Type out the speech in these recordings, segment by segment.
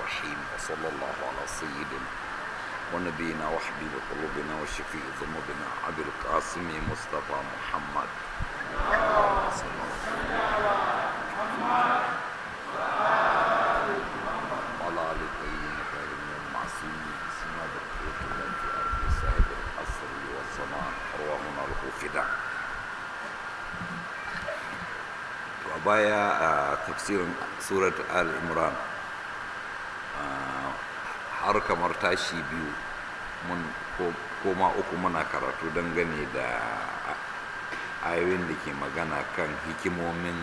الرحيم وصلى الله على سيدنا ونبينا وحبيب قلوبنا وشفيع ذنوبنا أبي القاسم مصطفى محمد صلى الله وعلى آل الطيبين الطاهرين المعصومين بسم بقية الله في أرض صاحب العصر والزمان أرواحنا له فداء a baya a tafsirin surat al-imran har kamar tashi biyu mun koma uku muna karatu dangane da ayoyin da ke magana kan hikimomin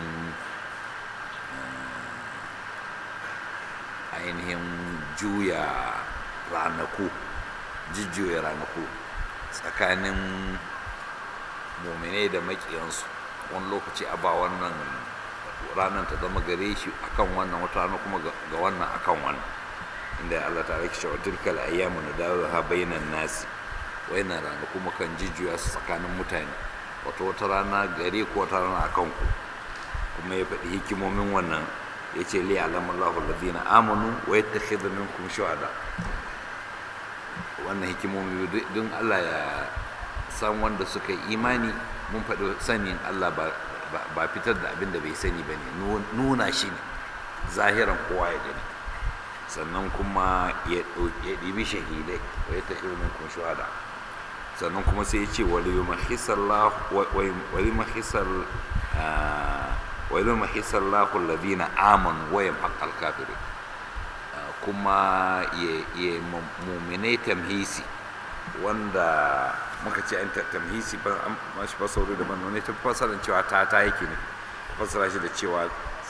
ainihin juya ranaku jujjuya ranaku tsakanin muminai da makiyansu wani lokaci a ba wannan ranar ta zama gare shi akan wannan wata rana kuma ga wannan akan wannan inda Allah ta rike cewa tilkal ayyamu nadawiha bainan nasi wayannan rana kuma kan jijjuya su tsakanin mutane wato wata rana gare ko wata rana akan ku kuma ya faɗi hikimomin wannan ya ce li alamallahu alladhina amanu wa yattakhidha minkum shuhada wannan hikimomi don Allah ya san wanda suka yi imani mun faɗi sanin Allah ba ba fitar da abin da bai sani ba ne nuna shi ne zahiran kowa ya gani sannan kuma ya ɗibi shahidai wa ya tafi min kun shuhada sannan kuma sai ya ce wali mahisar lahu ladina aman wayan haƙal kafirin kuma ya muminai tamhisi wanda muka ce an tamhisi ba an mashi fasauri daban wani ta fasarar cewa ta ta yake ne fasara shi da cewa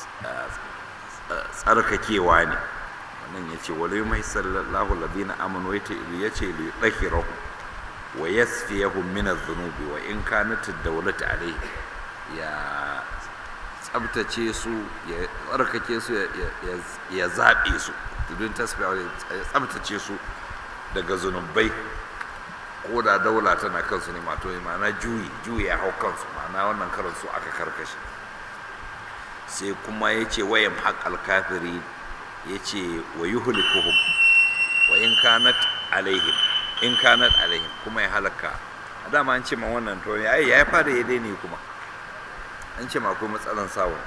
tsarkakewa ne wannan ya ce wale mai sallallahu ladina amanu ya ce li ɗahirahu wa yasfiyahu min adh-dhunubi wa in kanat ad-dawlatu alayhi ya tsabtace su ya tsarkake su ya zaɓe su tudun tasbiya ya tsabtace su daga zunubai ko da daula tana kansu ne mato ma'ana juyi juyi ya hau kansu ma'ana wannan karan su aka karkashe sai kuma ya ce wayan haƙal kafiri ya ce wa yi hulikuhum wa in kanat alaihim in kanat alaihim kuma ya halaka a dama an ce ma wannan to ya ya fara ya daine kuma an ce ma akwai matsalan sawun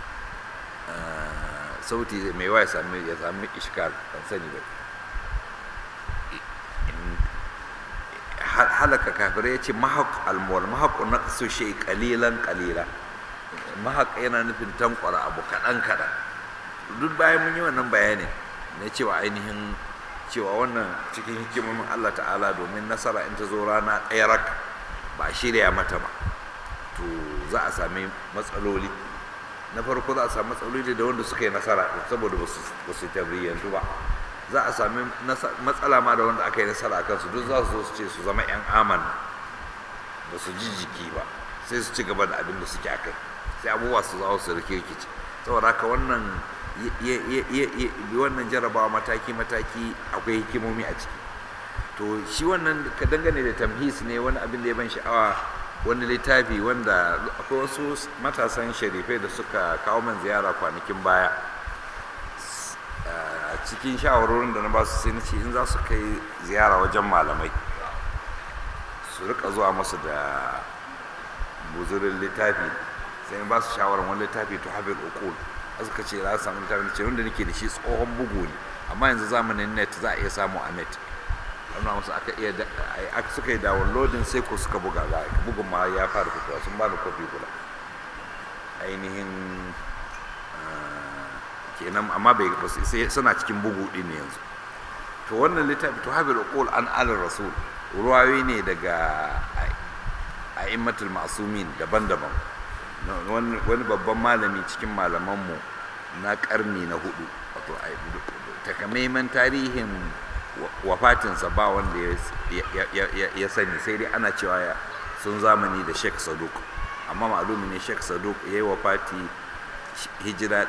sauti mai wa ya sami ya sami ishkal ban sani ba halaka kafirai ya ce mahaq almuwal mahaq na su shi kalilan kalila mahaq yana nufin tankwara abu kaɗan kaɗan duk bayan mun yi wannan bayanin na cewa ainihin cewa wannan cikin hikimomin Allah ta'ala domin nasara in ta zo rana ɗaya rak ba a shirya mata ba to za a sami matsaloli na farko za a sami matsaloli da wanda suka yi nasara saboda ba su tabriyantu ba za a sami matsala ma da wanda aka yi nasara a kansu duk za su zo su ce su zama 'yan aman ba su ji jiki ba sai su ci gaba da abin da suke akai sai abubuwa su zawo su rike rikici saboda haka wannan wannan jarabawa mataki-mataki akwai hikimomi a ciki to shi wannan ka dangane da tamhis ne wani abin da ya ban sha'awa wani littafi wanda akwai wasu matasan sharifai da suka kawo man ziyara kwanakin baya a cikin shawarorin da na ba su sai na ce in za su kai ziyara wajen malamai su rika zuwa masu da buzurin littafi sai ba su shawarar wani littafi to habil ukul suka ce za su samu littafin ce wanda nake da shi tsohon bugu ne amma yanzu zamanin net za a iya samu a net amma wasu aka iya suka yi downloading sai ko suka buga ga bugun ma ya fara fitowa sun ba da kofi guda ainihin kenan amma bai sai suna cikin bugu din ne yanzu to wannan littafi to habil uqul an al rasul ruwayoyi ne daga a'immatul ma'sumin daban-daban wani babban malami cikin malamanmu na karni na hudu wato takamaiman tarihin wafatinsa ba wanda ya sani sai dai ana cewa sun zamani da sheikh saduk amma malumi ne sheikh saduk ya yi wafati hijira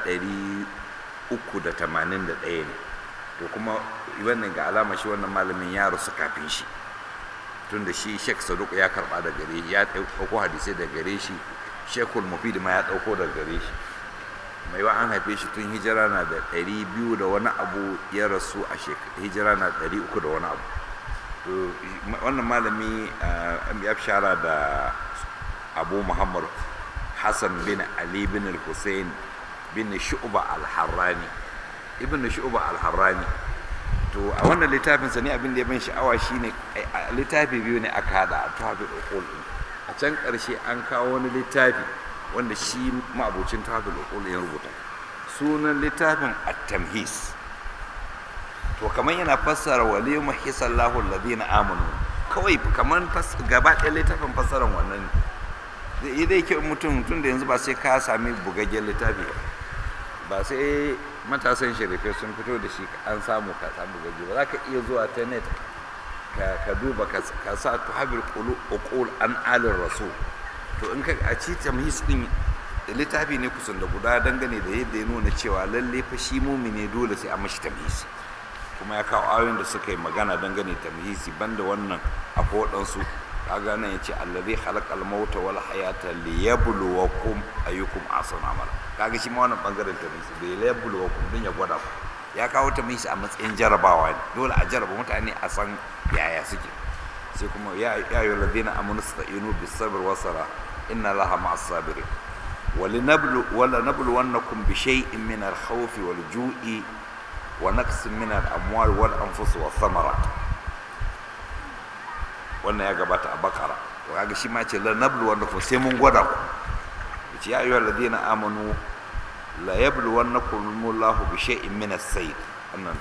381 ne to kuma wannan ga alama shi wannan malamin ya rasu kafin shi tun da shi sheikh saduk ya karba da gare ya ɗauko hadisai da gare shi shekul mufid ma ya ɗauko da gare shi mai wa an haife shi tun hijira na da ɗari biyu da wani abu ya rasu a hijira na ɗari uku da wani abu to wannan malami ya shara da abu muhammad hassan bin ali bin hussein bin shu'ba al-harrani ibn shu'ba al-harrani to a wannan littafin sa ne abin da ya ban sha'awa shine littafi biyu ne aka hada a tafi uqul a can karshe an kawo wani littafi wanda shi ma'abocin tafi uqul ya rubuta sunan littafin at-tamhis to kamar yana fassara waliyuma hisallahu alladhina amanu kawai kamar gaba ɗaya littafin fassaran wannan zai dai kyau mutum tun da yanzu ba sai ka sami bugaggen littafi ba ba sai matasan shirifai sun fito da shi an samu ka samu bugagge ba za ka iya zuwa ta net ka duba ka sa tuhabir uqul an alin rasul to in ka a ci tamhis din littafi ne kusan da guda dangane da yadda ya nuna cewa lalle fa shi mumine dole sai a mashi tamhisi kuma ya kawo ayoyin da suka yi magana dangane tamhisi banda wannan akwai waɗansu kaga nan yace allazi khalaqal mauta wal hayata liyabluwakum ayyukum ahsanu amala kaga shi ma wannan bangaren tamhisi bai liyabluwakum din ya gwada ku ya kawo tamhisi a matsayin jarabawa ne dole a jaraba mutane a san yaya suke sai kuma ya ayyuhal ladina amanu sta'inu bis sabr was sala inna allaha ma'as sabirin ولنبلو ولنبلونكم بشيء من الخوف والجوع ونقص من الأموال والأنفس والثمرات wannan ya gabata a bakara to kaga shi ma ce la nablu wannakum sai mun gwada ku yace ya ayyuhal ladina amanu la yablu wannakum Allahu bi shay'in min as-sayd annan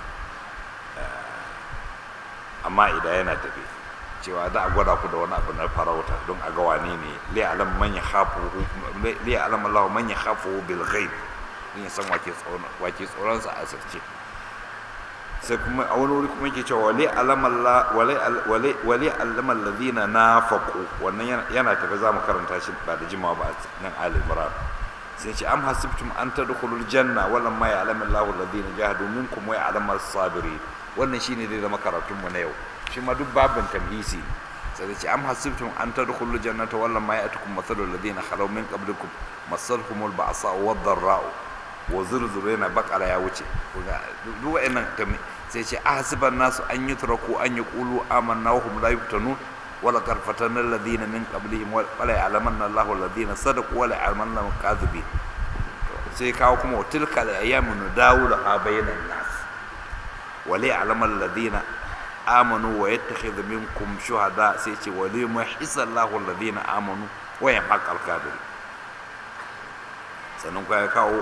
amma idan yana tafi cewa za a gwada ku da wani abu na farauta don a ga wane ne li alam man yakhafu li alam Allah man yakhafu bil ghaib din ya san wake tsoron wake tsoron sa a asirce sai kuma a wani wuri kuma yake cewa wali alam Allah wali wali alam alladhina nafaqu wannan yana tafi za mu karanta shi ba da jimawa ba nan Ali Imran sai ce am hasibtum an tadkhulul janna wala ma ya'lamu Allahu alladhina jahadu minkum wa ya'lamu as-sabirin wannan shine zai zama karatun mu na yau shi ma duk babin tamhisi sai ce am hasibtum an tadkhulul jannata wala ma ya'tukum mathalu alladhina khalaw min qablikum massatuhumul ba'sa wad dharra'u wa zurzurina baqara ya wuce duk wa'annan sai ce ahsiban nasu an yutraku an yaqulu amanna wa hum la yuftanun wala qad fatanna alladhina min qablihim wa la ya'lamanna Allahu alladhina sadaqu wa la ya'lamanna al-kadhibin sai kawo kuma tilka al-ayyamu nudawuluha bainan nas wa la ya'lamu alladhina amanu wa yattakhidhu minkum shuhada sai ce wa li yuhisa Allahu alladhina amanu wa yamhaq al-kafir sannan kuma ya kawo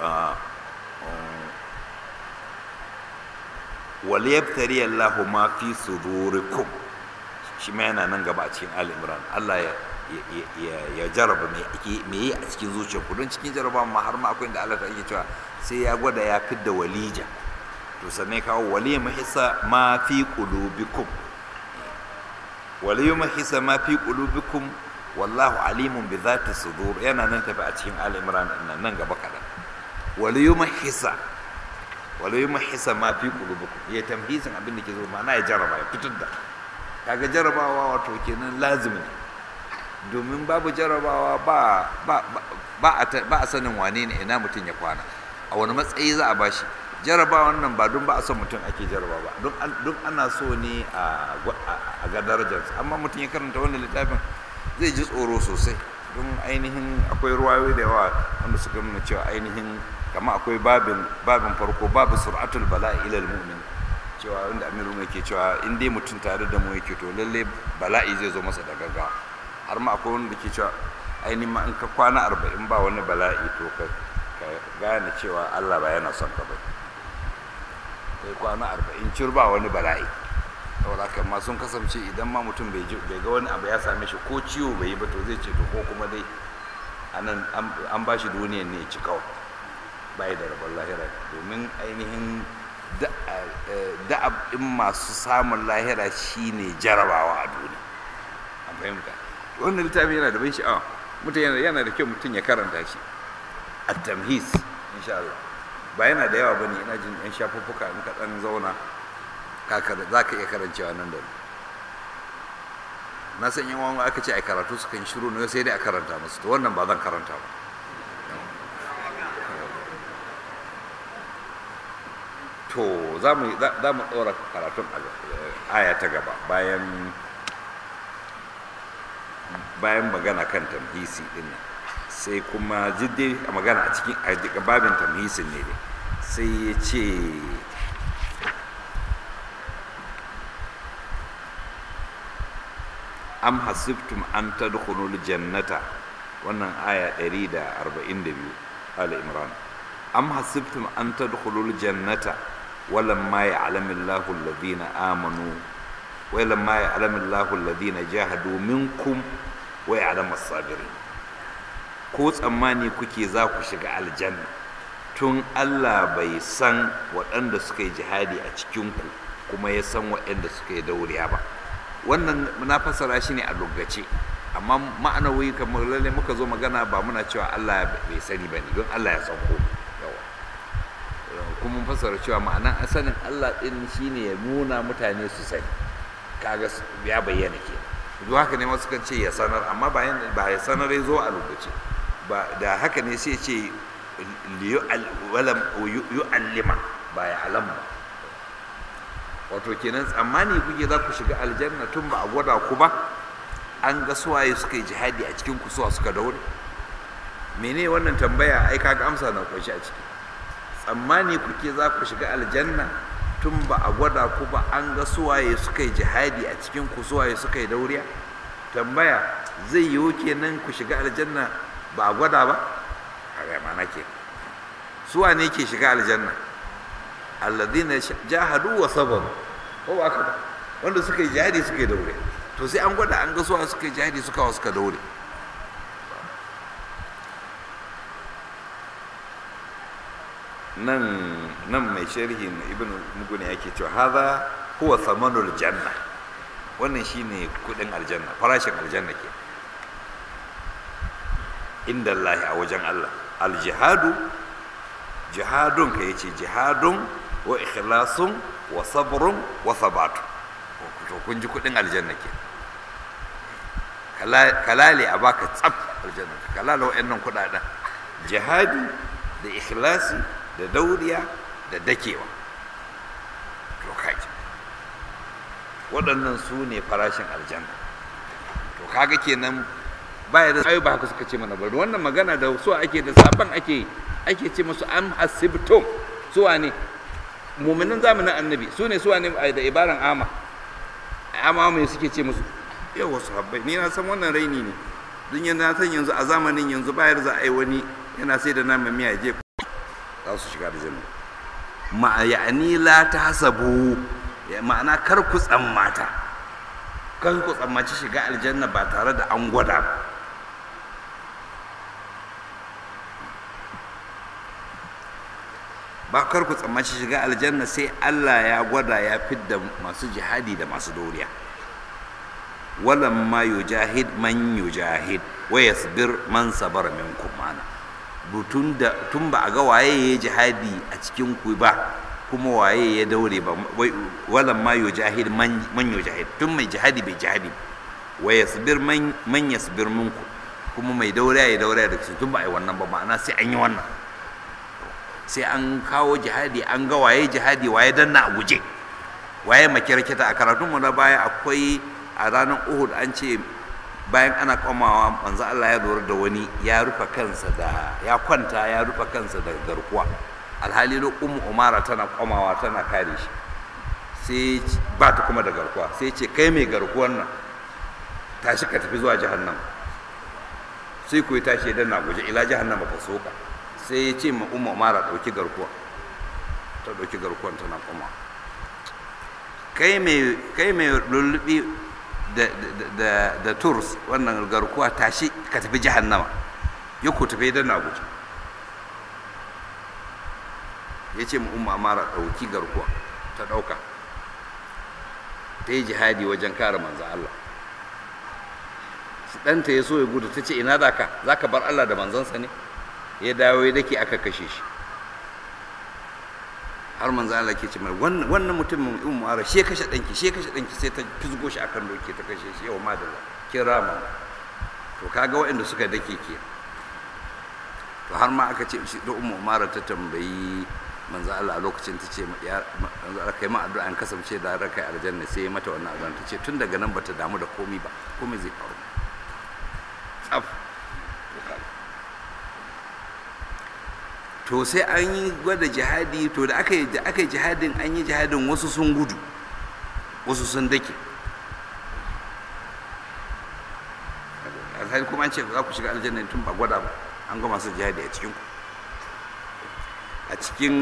wa li yabtari Allahu ma fi sudurikum shi ma yana nan gaba a cikin Ali Imran Allah ya ya jaraba me yi a cikin zuciyarku don cikin jaraba ma har ma akwai inda Allah ta yake cewa sai ya gwada ya fidda walija to sannan kawo wali mahisa ma fi qulubikum wali mahisa ma fi qulubikum wallahu alimun bi zati sudur yana nan tafi a cikin Ali Imran nan nan gaba kadan wali mahisa wali mahisa ma fi qulubikum ya tamhisin abin da ke zo ma'ana ya jaraba ya fitar da kaga jarabawa wato kenan lazimi ne domin babu jarabawa ba ba ba a sanin wane ne ina mutum ya kwana a wani matsayi za a bashi jarabawan nan ba don ba a son mutum ake jaraba ba don ana so ne a ga darajarsa amma mutum ya karanta wannan littafin zai ji tsoro sosai don ainihin akwai ruwayoyi da yawa wanda suka nuna cewa ainihin kama akwai babin babin farko babu sur'atul bala'i ilal mu'min cewa wanda amiru mai ke cewa in dai mutum tare da mu yake to lalle bala'i zai zo masa da gaggawa har ma akwai wanda ke cewa ainihin ma in ka kwana arba'in ba wani bala'i to ka gane cewa allah ba yana son ka ba kai kwana arba'in cir ba wani bala'i saboda haka ma sun kasance idan ma mutum bai ga wani abu ya same shi ko ciwo bai yi ba to zai ce to ko kuma dai anan an ba shi duniyan ne ci kawai bai da rabon lahira domin ainihin da'ab in masu samun lahira shine jarabawa a duniya an fahimta wannan littafi yana da ban sha'awa mutum yana da kyau mutum ya karanta shi a tamhis insha Allah ba yana da yawa bane ina jin yan shafuffuka in ka dan zauna za ka iya karancewa nan da na san yan wani aka ce a karatu su kan shiru ne sai dai a karanta musu to wannan ba zan karanta ba to za mu ɗora karatun aya ta gaba bayan bayan magana kan tamhisi din nan sai kuma jidde a magana a cikin a babin tamhisin ne dai sai ya ce am hasibtum an tadkhulul jannata wannan aya 142 ala imran am hasibtum an tadkhulul jannata walamma ya'lamu Allahu alladhina amanu walamma ya'lamu Allahu alladhina jahadu minkum wa ya'lamu as-sabirin ko tsammani kuke za ku shiga aljanna tun Allah bai san waɗanda suka yi jihadi a cikinku kuma ya san waɗanda suka yi dauriya ba wannan na fassara shi ne a lokaci amma ma'anawi kamar lalle muka zo magana ba muna cewa Allah bai sani ba ne don Allah ya san ko yawa kuma mun fassara cewa ma'anan sanin Allah din shine ya nuna mutane su sani kaga ya bayyana ke duk haka ne wasu kan ce ya sanar amma ba ya sanar ya zo a lokaci ba da haka ne sai ce yu'allima ba ya alam ba wato kenan tsammani kuke za ku shiga aljanna tun ba a gwada ku ba an ga suwaye suka yi jihadi a cikin kusuwa suka daure mene wannan tambaya ai kaga amsa na kunshi a ciki tsammani kuke za ku shiga aljanna tun ba a gwada ku ba an ga suwaye suka yi jihadi a cikin kusuwaye suka yi dauriya tambaya zai yiwu kenan ku shiga aljanna ba a gwada ba a ga mana ke suwa ne ke shiga aljanna alladhina jahadu wa sabaru ko ba ka wanda suka yi jihadi suka yi daure to sai an gwada an ga suwa suka yi jihadi suka wa suka daure nan nan mai sharhi na ibn mugune yake cewa hadha huwa thamanul janna wannan shine kudin aljanna farashin aljanna ke inda Allah a wajen Allah aljihadu jihadun ka yace jihadun wa ikhlasun wa sabrun wa sabatu to kun ji kudin aljanna ke kalale a baka tsaf aljanna kalale wa'annan kudaden jihadi da ikhlasi da dauriya da dakewa to kaji waɗannan su ne farashin aljanna to kaga kenan baya da ayo ba haka suka ce mana bari wannan magana da su ake da saban ake ake ce musu am hasibtum su ne mu'minin zamanin annabi su ne su ne da ibaran ama ama mai suke ce musu yawa sahabbai ni na san wannan raini ne dun yana san yanzu a zamanin yanzu bayar za a yi wani yana sai da nama miya je za su shiga da janna ma ya'ani la tahsabu ma'ana kar ku tsammata kar ku tsammaci shiga aljanna ba tare da an gwada ba ba kar ku tsammaci shiga aljanna sai Allah ya gwada ya fidda masu jihadi da masu doriya walam ma yujahid man yujahid wa yasbir man sabara minkum mana tun da tun ba a ga waye ya jihadi a cikin ku ba kuma waye ya daure ba walam ma yujahid man man yujahid tun mai jihadi bai jihadi wa yasbir man man yasbir minkum kuma mai dauriya ya dauriya da su tun ba a yi wannan ba ma'ana sai an yi wannan sai an kawo jihadi an ga waye jihadi waye danna a guje waye makirkita a karatunmu na baya akwai a ranar uhud an ce bayan ana komawa manzo Allah ya lura da wani ya rufe kansa da ya kwanta ya rufe kansa da garkuwa alhali lo ummu umara tana komawa tana kare shi sai ba ta kuma da garkuwa sai ce kai mai garkuwan nan tashi ka tafi zuwa jahannam sai ku tashi dan na guje ila jahannama ka soka sai ya ce ma umma mara ɗauki garkuwa ta ɗauki garkuwan tana kuma kai mai lullubi da turs wannan garkuwa tashi ka tafi jahannama ya ku tafi don na guji ya ce ma umma mara ɗauki garkuwa ta ɗauka ta yi jihadi wajen kare manzo Allah ɗanta ya so ya gudu ta ce ina za ka za ka bar Allah da manzansa ne ya dawo ya dake aka kashe shi har manzo Allah ke ce mai wannan mutumin in mu'ara she kashe danki she kashe danki sai ta fizgo shi akan doke ta kashe shi yau madalla kira ma to kaga waɗanda suka dake ke to har ma aka ce shi da ummu umara ta tambayi manzo Allah a lokacin ta ce ya manzo Allah kai ma addu'a an kasance da raka aljanna sai ya mata wannan addu'a ta ce tun daga nan bata damu da komai ba komai zai faru tsaf to sai an yi gwada jihadi to da aka yi da aka yi jihadin an yi jihadin wasu sun gudu wasu sun dake alhali kuma an ce za ku shiga aljanna tun ba gwada ba an ga masu jihadi a cikin ku a cikin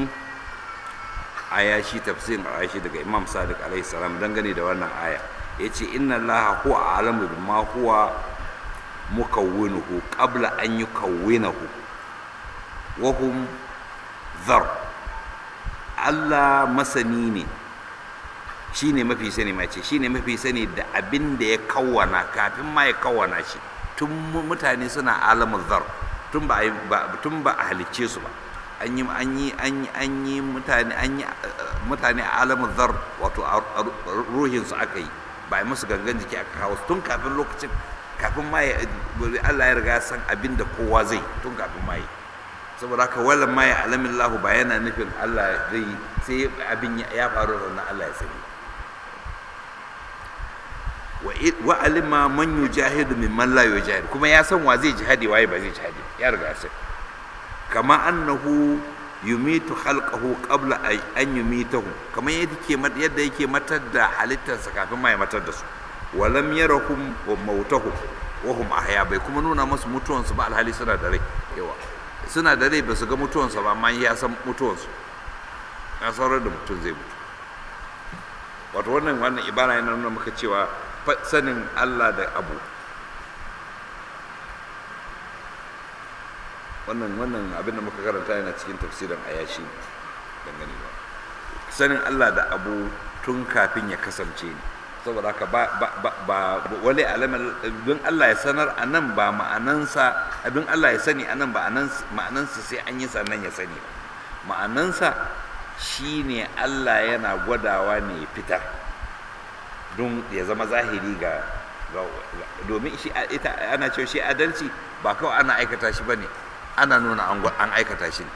ayashi tafsirin ayashi daga imam sadiq alaihi salam dangane da wannan aya ya ce inna allaha huwa alamu bima huwa mukawwinuhu qabla an yukawwinahu wa hum dhar Allah masani ne shine mafi sani ma ce shine mafi sani da abin da ya kawwana kafin ma ya kawwana shi tun mutane suna alamun zar tun ba tun ba a halicce su ba an yi an yi an yi an yi mutane an yi mutane a alamun zar wato ruhin su aka yi ba musu gangan jiki aka kawo tun kafin lokacin kafin ma Allah ya riga san abin da kowa zai tun kafin ma yi saboda haka wallan ma ya alamin lahu ba yana nufin Allah zai sai abin ya faru da wannan Allah ya sani wa alima man yujahidu mimman la yujahid kuma ya san wa zai jihadi waye ba zai jihadi ya riga sai kama annahu yumitu khalqahu qabla an yumitahu kamar yadda yake yadda yake matar da halittarsa kafin ma ya matar da su walam yarahum wa mautahum wa hum ahya bai kuma nuna musu mutuwansu ba alhali suna da rai yawa suna da rai ba su ga mutuwansu ba amma ya san mutuwansu ya saurar da mutum zai mutu wato wannan wannan ibara yana nuna maka cewa sanin Allah da abu wannan wannan abin da muka karanta yana cikin tafsirin ayashi dangane ba sanin Allah da abu tun kafin ya kasance ne saboda haka ba ba ba, ba wale alamar don Allah ya sanar a nan ba ma'anansa don Allah ya sani a nan ba ma'anansa sai an yi sannan ya sani ba ma'anansa shine Allah yana gwadawa ne fitar don ya zama zahiri ga domin shi ita ana cewa shi adalci ba kawai ana aikata shi bane ana nuna an aikata shi ne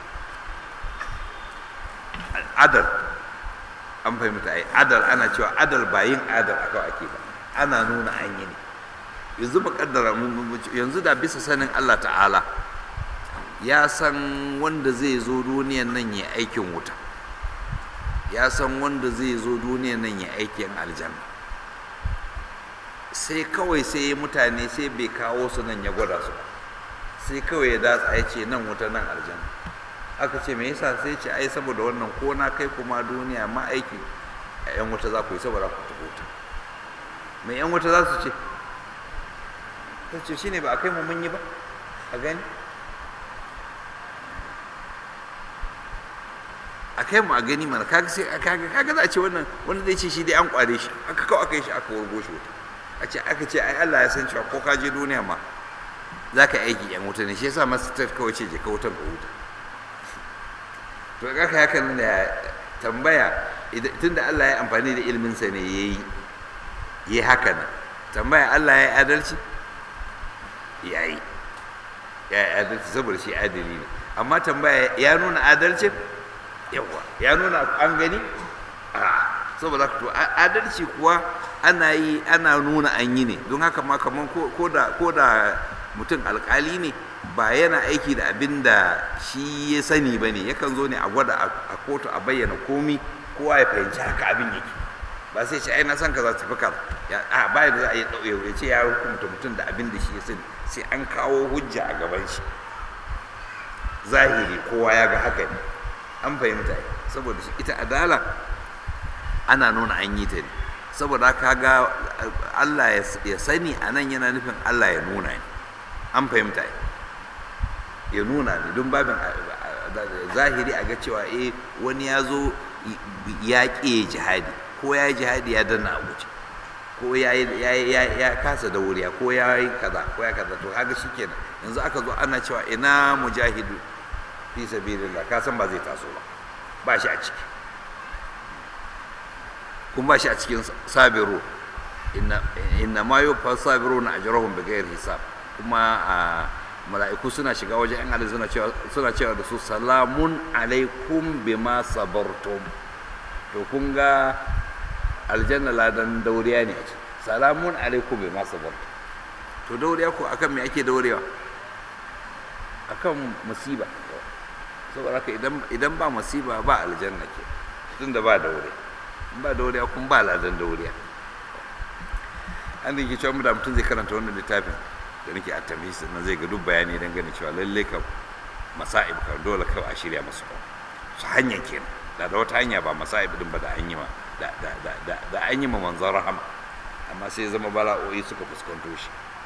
adal an fahimta ai adal ana cewa adal ba yin adal a kawai ake ba ana nuna an yi ne yanzu muƙaddara yanzu da bisa sanin Allah ta'ala ya san wanda zai zo duniyan nan ya aikin wuta ya san wanda zai zo duniyan nan ya aikin aljanna sai kawai sai mutane sai bai kawo su nan ya gwada su sai kawai ya datsa ya ce nan wuta nan aljanna aka ce me yasa sai ce ai saboda wannan ko na kai kuma duniya ma aiki a yan wuta za ku yi saboda ku tafi wuta me yan wuta za su ce ta ce shine ba a kai mu mun yi ba a gani a kai mu a gani mana kaga sai kaga kaga za a ce wannan wanda zai ce shi dai an kware shi aka kawo aka yi shi aka wurgo shi wuta a ce aka ce ai Allah ya san cewa ko ka je duniya ma za ka aiki yan wuta ne shi yasa masu ta kawai ce je ka wutar ka wuta to ga ka hakan da tambaya tunda Allah ya amfani da ilmin sa ne yayi yi haka nan tambaya Allah ya adalci yayi ya adalci saboda shi adali ne amma tambaya ya nuna adalcin yawa ya nuna an gani a saboda to adalci kuwa ana yi ana nuna an yi ne don haka ma kaman ko da ko da mutum alkali ne ba yana aiki da abin da shi ya sani ba ne yakan zo ne a gwada a kotu a bayyana komi kowa ya fahimci haka abin yake ba sai ce ai na san ka za ta fi kaza a ba da za a yi ɗauye ya ce ya hukunta mutum da abin da shi ya sani sai an kawo hujja a gaban shi zahiri kowa ya ga haka ne an fahimta saboda ita adala ana nuna an yi ta ne saboda haka ga Allah ya sani a nan yana nufin Allah ya nuna ne an fahimta ya nuna ne don babin zahiri a ga cewa eh wani ya zo ya ƙi jihadi ko ya yi jihadi ya danna a guje ko ya kasa da wuriya ko ya yi kaza ko ya kaza to haka shikenan yanzu aka zo ana cewa ina mujahidu fi sabilillah ka san ba zai taso ba ba shi a ciki kun ba shi a cikin sabiru inna ma yufa sabiru na ajrahum bighairi hisab kuma mala'iku suna shiga wajen yan aljanna suna cewa suna cewa da su salamun alaikum bima sabartum to kun ga aljanna ladan dauriya ne a ciki salamun alaikum bima sabartum to dauriya ko akan me ake daurewa akan musiba saboda haka idan idan ba musiba ba aljanna ke tunda ba daure ba dauriya kun ba ladan dauriya an da ke cewa da mutum zai karanta wannan littafin da nake a tamhis na zai ga duk bayani dan gani cewa lalle ka masa'ib ka dole kawai a shirya masu ba su hanya kenan da da wata hanya ba masa'ib din ba da an yi ma da da da da, da an yi ma manzon rahama amma sai zama bala'o'i suka fuskanto shi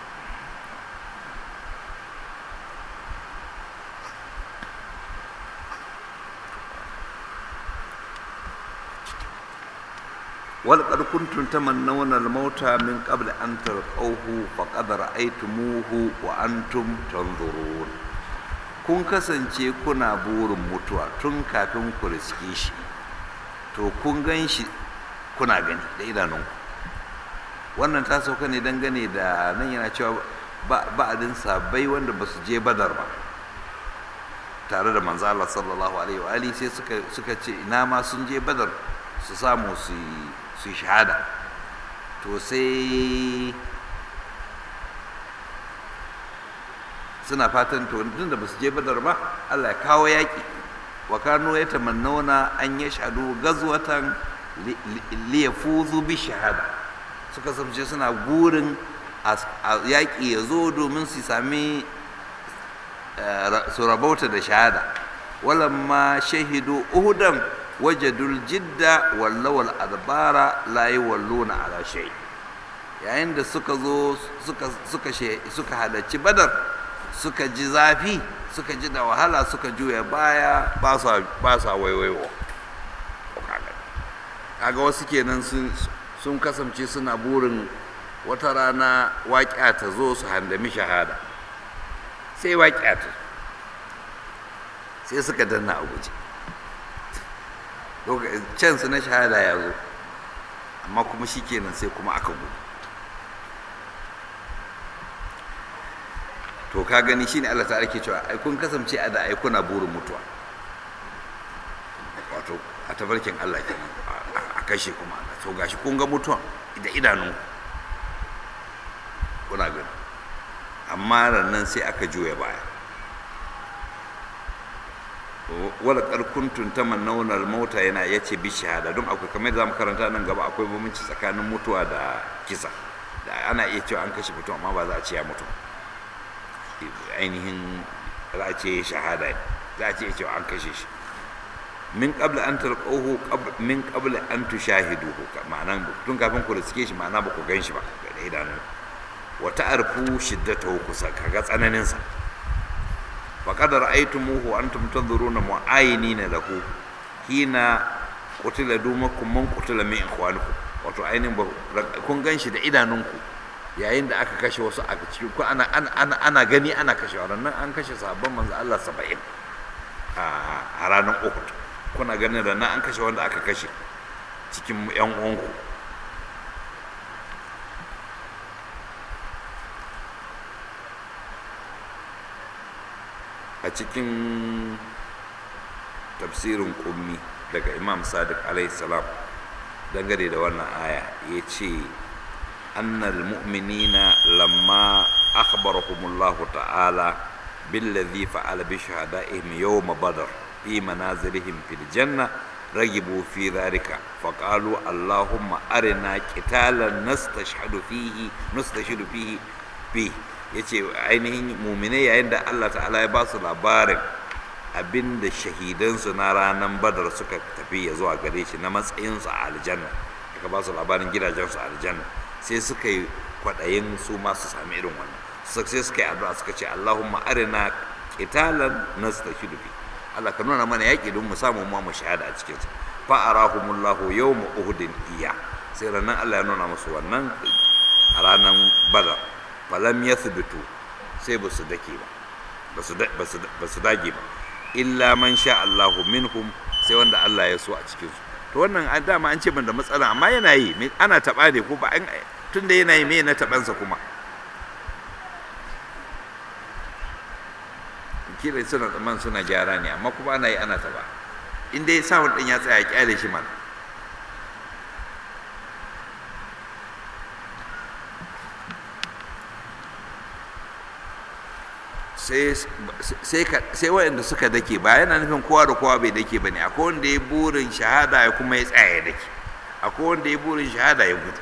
ولقد كنتم تمنون الموت من قبل أن تلقوه فقد رأيتموه وأنتم تنظرون kun kasance kuna burin mutuwa tun kafin ku riske shi to kun gan shi kuna gani da idanunku wannan ta sauka ne dangane da nan yana cewa ba'adin sabai wanda ba su je badar ba tare da manzo Allah sallallahu alaihi wa alihi sai suka suka ce ina ma sun je badar su samu su su shahada to sai suna fatan to tun da ba su je badar ba Allah ya kawo yaƙi wa kanu ya tamannuna an ya shahadu gazwatan li yafuzu bi shahada suka samce suna burin a yaƙi ya zo domin su sami su rabauta da shahada walamma shahidu uhudan wajadul jidda wallawal adbara la yawalluna ala shay yayin da suka zo suka suka suka halarci badar suka ji zafi suka ji da wahala suka juya baya ba sa ba sa waiwaiwa kaga wasu kenan sun sun kasance suna burin wata rana waƙiya ta zo su handami shahada sai waƙiya ta sai suka danna a guje can su na shahada ya zo amma kuma shi kenan sai kuma aka gudu to ka gani shi ne Allah ta'ala ke cewa ai kun kasance a da ai kuna burin mutuwa wato a tabarkin Allah kenan a kashe kuma Allah to gashi kun ga mutuwa da idanun kuna gani amma rannan sai aka juya baya wala karkuntun ta mannaunar mota yana ya ce bi shahada don akwai kamar da zamu karanta nan gaba akwai bambanci tsakanin mutuwa da kisa da ana iya cewa an kashe mutum amma ba za a ce ya mutu ainihin za a ce shahada za a ce cewa an kashe shi min qabla an talqahu min qabla an tushahiduhu ma'ana tun kafin ku riske shi ma'ana ba ku gan shi ba da idanu wa ta'arfu shiddatahu kusa kaga tsananin sa وقد رأيتموه وأنتم تنظرون معاينين له حين قتل دومكم من قتل من إخوانكم wato ainihin kun gan shi da idanunku yayin da aka kashe wasu a cikin ku ana ana ana gani ana kashe nan an kashe sabon manzo Allah 70 a ranar Uhud kuna ganin da nan an kashe wanda aka kashe cikin yan uwanku a cikin tafsirin kummi daga imam sadiq salam dangane da wannan aya ya ce annal mu'minina lamma akhbarahumullahu ta'ala billadhi fa'ala bi shahada'ihim yawma badr fi manazilihim fil janna ragibu fi dhalika faqalu allahumma arina qitalan nastashhadu fihi nastashhadu fihi fihi ya ce ainihin mumine yayin da allah ta'ala ya ba su labarin abin da shahidansu na ranar badar suka tafi ya zuwa gare shi na matsayinsu a aljanna aka ba su labarin gidajensu a aljanna sai suka yi kwaɗayin su ma su sami irin wannan sai suka yi addu'a suka ce allahumma arina qitalan nastashidu fi allah ka nuna mana yaƙi don mu samu mu mu shahada a cikin sa fa arahumullahu yawma uhudin iya sai ranar allah ya nuna musu wannan a ranar badar falam ya subitu sai ba su dake ba ba su dage ba illa man sha Allahu minhum sai wanda Allah ya so a cikin su to wannan an dama an ce ban da matsala amma yana yi ana taba ne ko ba tunda yana yi me na tabansa kuma kila suna tsammanin suna gyara ne amma kuma ana yi ana taba in dai sound din ya tsaya kyale shi mana sai waɗanda suka dake ba yana nufin kowa da kowa bai dake ba ne akwai wanda ya burin shahada ya kuma ya tsaya ya dake akwai wanda ya burin shahada ya gudu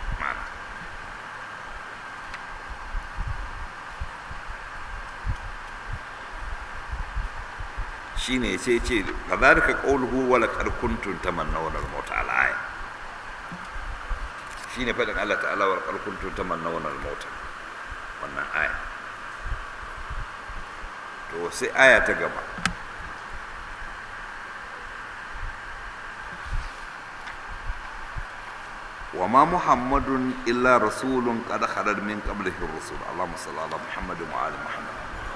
shine sai ce kadhalika qawluhu wa laqad kuntum tamannawna al-maut ala aya shine fadin Allah ta'ala wa laqad kuntum tamannawna al-maut wannan aya to sai aya ta gaba وما محمد إلا رسول قد خلت من قبله الرسل اللهم صل على محمد وعلى محمد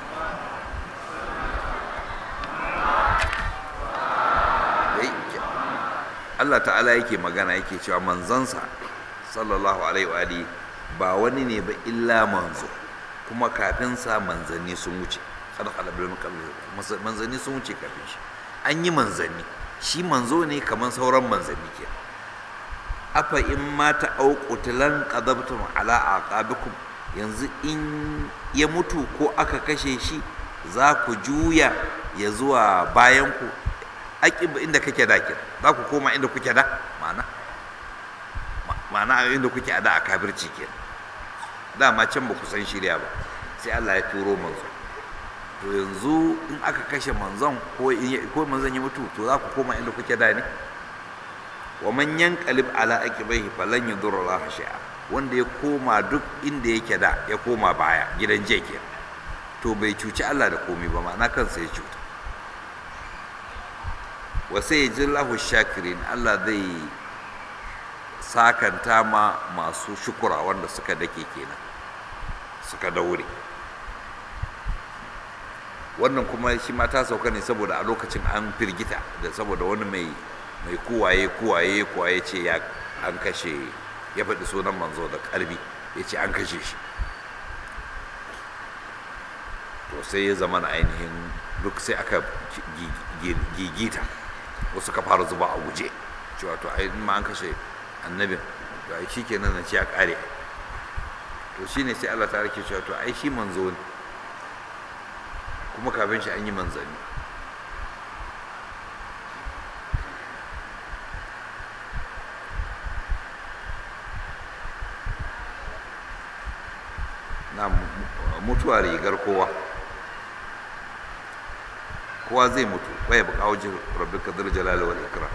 Allah ta'ala yake magana yake cewa manzansa sallallahu alaihi wa alihi ba wani ne ba illa manzo kuma kafin sa manzanni sun wuce kada halabul manzanni sun wuce kafin shi an yi manzanni shi manzo ne kamar sauran manzanni ke afa in ma ta auqutilan qadabtum ala aqabikum yanzu in ya mutu ko aka kashe shi za ku juya ya zuwa bayan ku aƙib inda kake da ke za ku koma inda kuke da ma'ana ma'ana inda kuke a da a kafirci ke dama can ba ku san shirya ba sai Allah ya turo manzo to yanzu in aka kashe manzon ko ko manzon ya mutu to za ku koma inda kuke da ne wa man yanqalib ala aqibaihi falan yadurra Allah shay'a wanda ya koma duk inda yake da ya koma baya gidan je ke to bai cuci Allah da komai ba ma'ana kansa ya cuta wa sai lahu shakirin Allah zai sakanta ma masu shukura wanda suka dake kenan suka daure wannan kuma shi ma ta sauka ne saboda a lokacin an firgita da saboda wani mai mai kuwaye kuwaye kuwaye ce ya an kashe ya faɗi sunan manzo da ƙarfi ya ce an kashe shi to sai ya zama na ainihin duk sai aka gigita wasu ka fara zuba a guje cewa to ai ma an kashe annabin to ai shikenan nan ci ya kare to shine sai Allah ta rike cewa to ai shi manzo ne kuma kafin shi an yi manzanni na mutuwa rigar kowa kowa zai mutu bai buƙa wajen rabbi kadar jalali wal ikram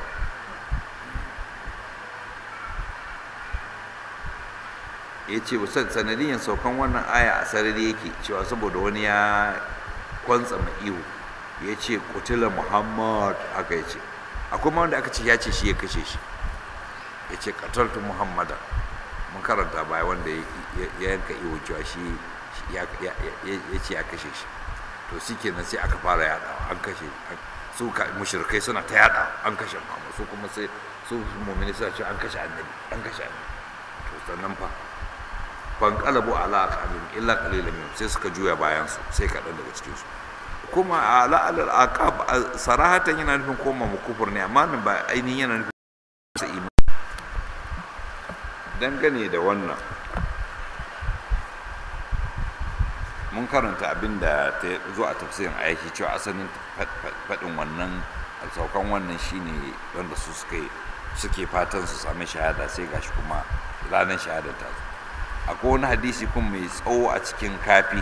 ya ce sanadiyan saukan wannan aya a sarari yake cewa saboda wani ya kwantsa ihu ya ce kutila muhammad haka ya ce akwai ma wanda aka ce ya ce shi ya kashe shi ya ce kataltu muhammadan mun karanta baya wanda ya yanka ihu cewa shi ya ce ya kashe shi to shi kenan sai aka fara yada an kashe su mushrikai suna ta yada an kashe Muhammad su kuma sai su mu'mini suna cewa an kashe annabi an kashe annabi to sannan fa fan qalabu ala aqabim illa qalilan minhum sai suka juya bayan su sai kaɗan daga cikin su kuma ala al aqab sarahatan yana nufin koma mu kufur ne amma ba ainihin yana nufin sa imani dangane da wannan mun karanta abin da ta zo a tafsirin aiki cewa asalin faɗin wannan saukan wannan shine wanda su suke suke fatan su sami shahada sai gashi kuma ranar shahada ta zo akwai wani hadisi kuma mai tsawo a cikin kafi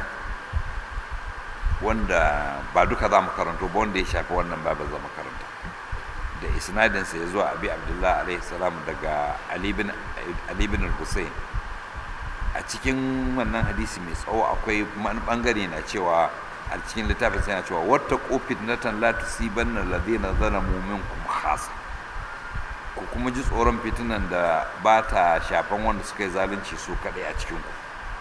wanda ba duka za mu karanto ba wanda ya shafi wannan ba za mu karanta da isnadinsa ya zuwa abi abdullah alaihi salam daga ali bin hussein a cikin wannan hadisi mai tsawo akwai wani bangare na cewa a cikin littafin sai na cewa wata kofit na tan la tusibanna alladhina zalamu minkum khasa ku kuma ji tsoron fitinan da ba ta shafan wanda suka yi zalunci su kadai a cikin ku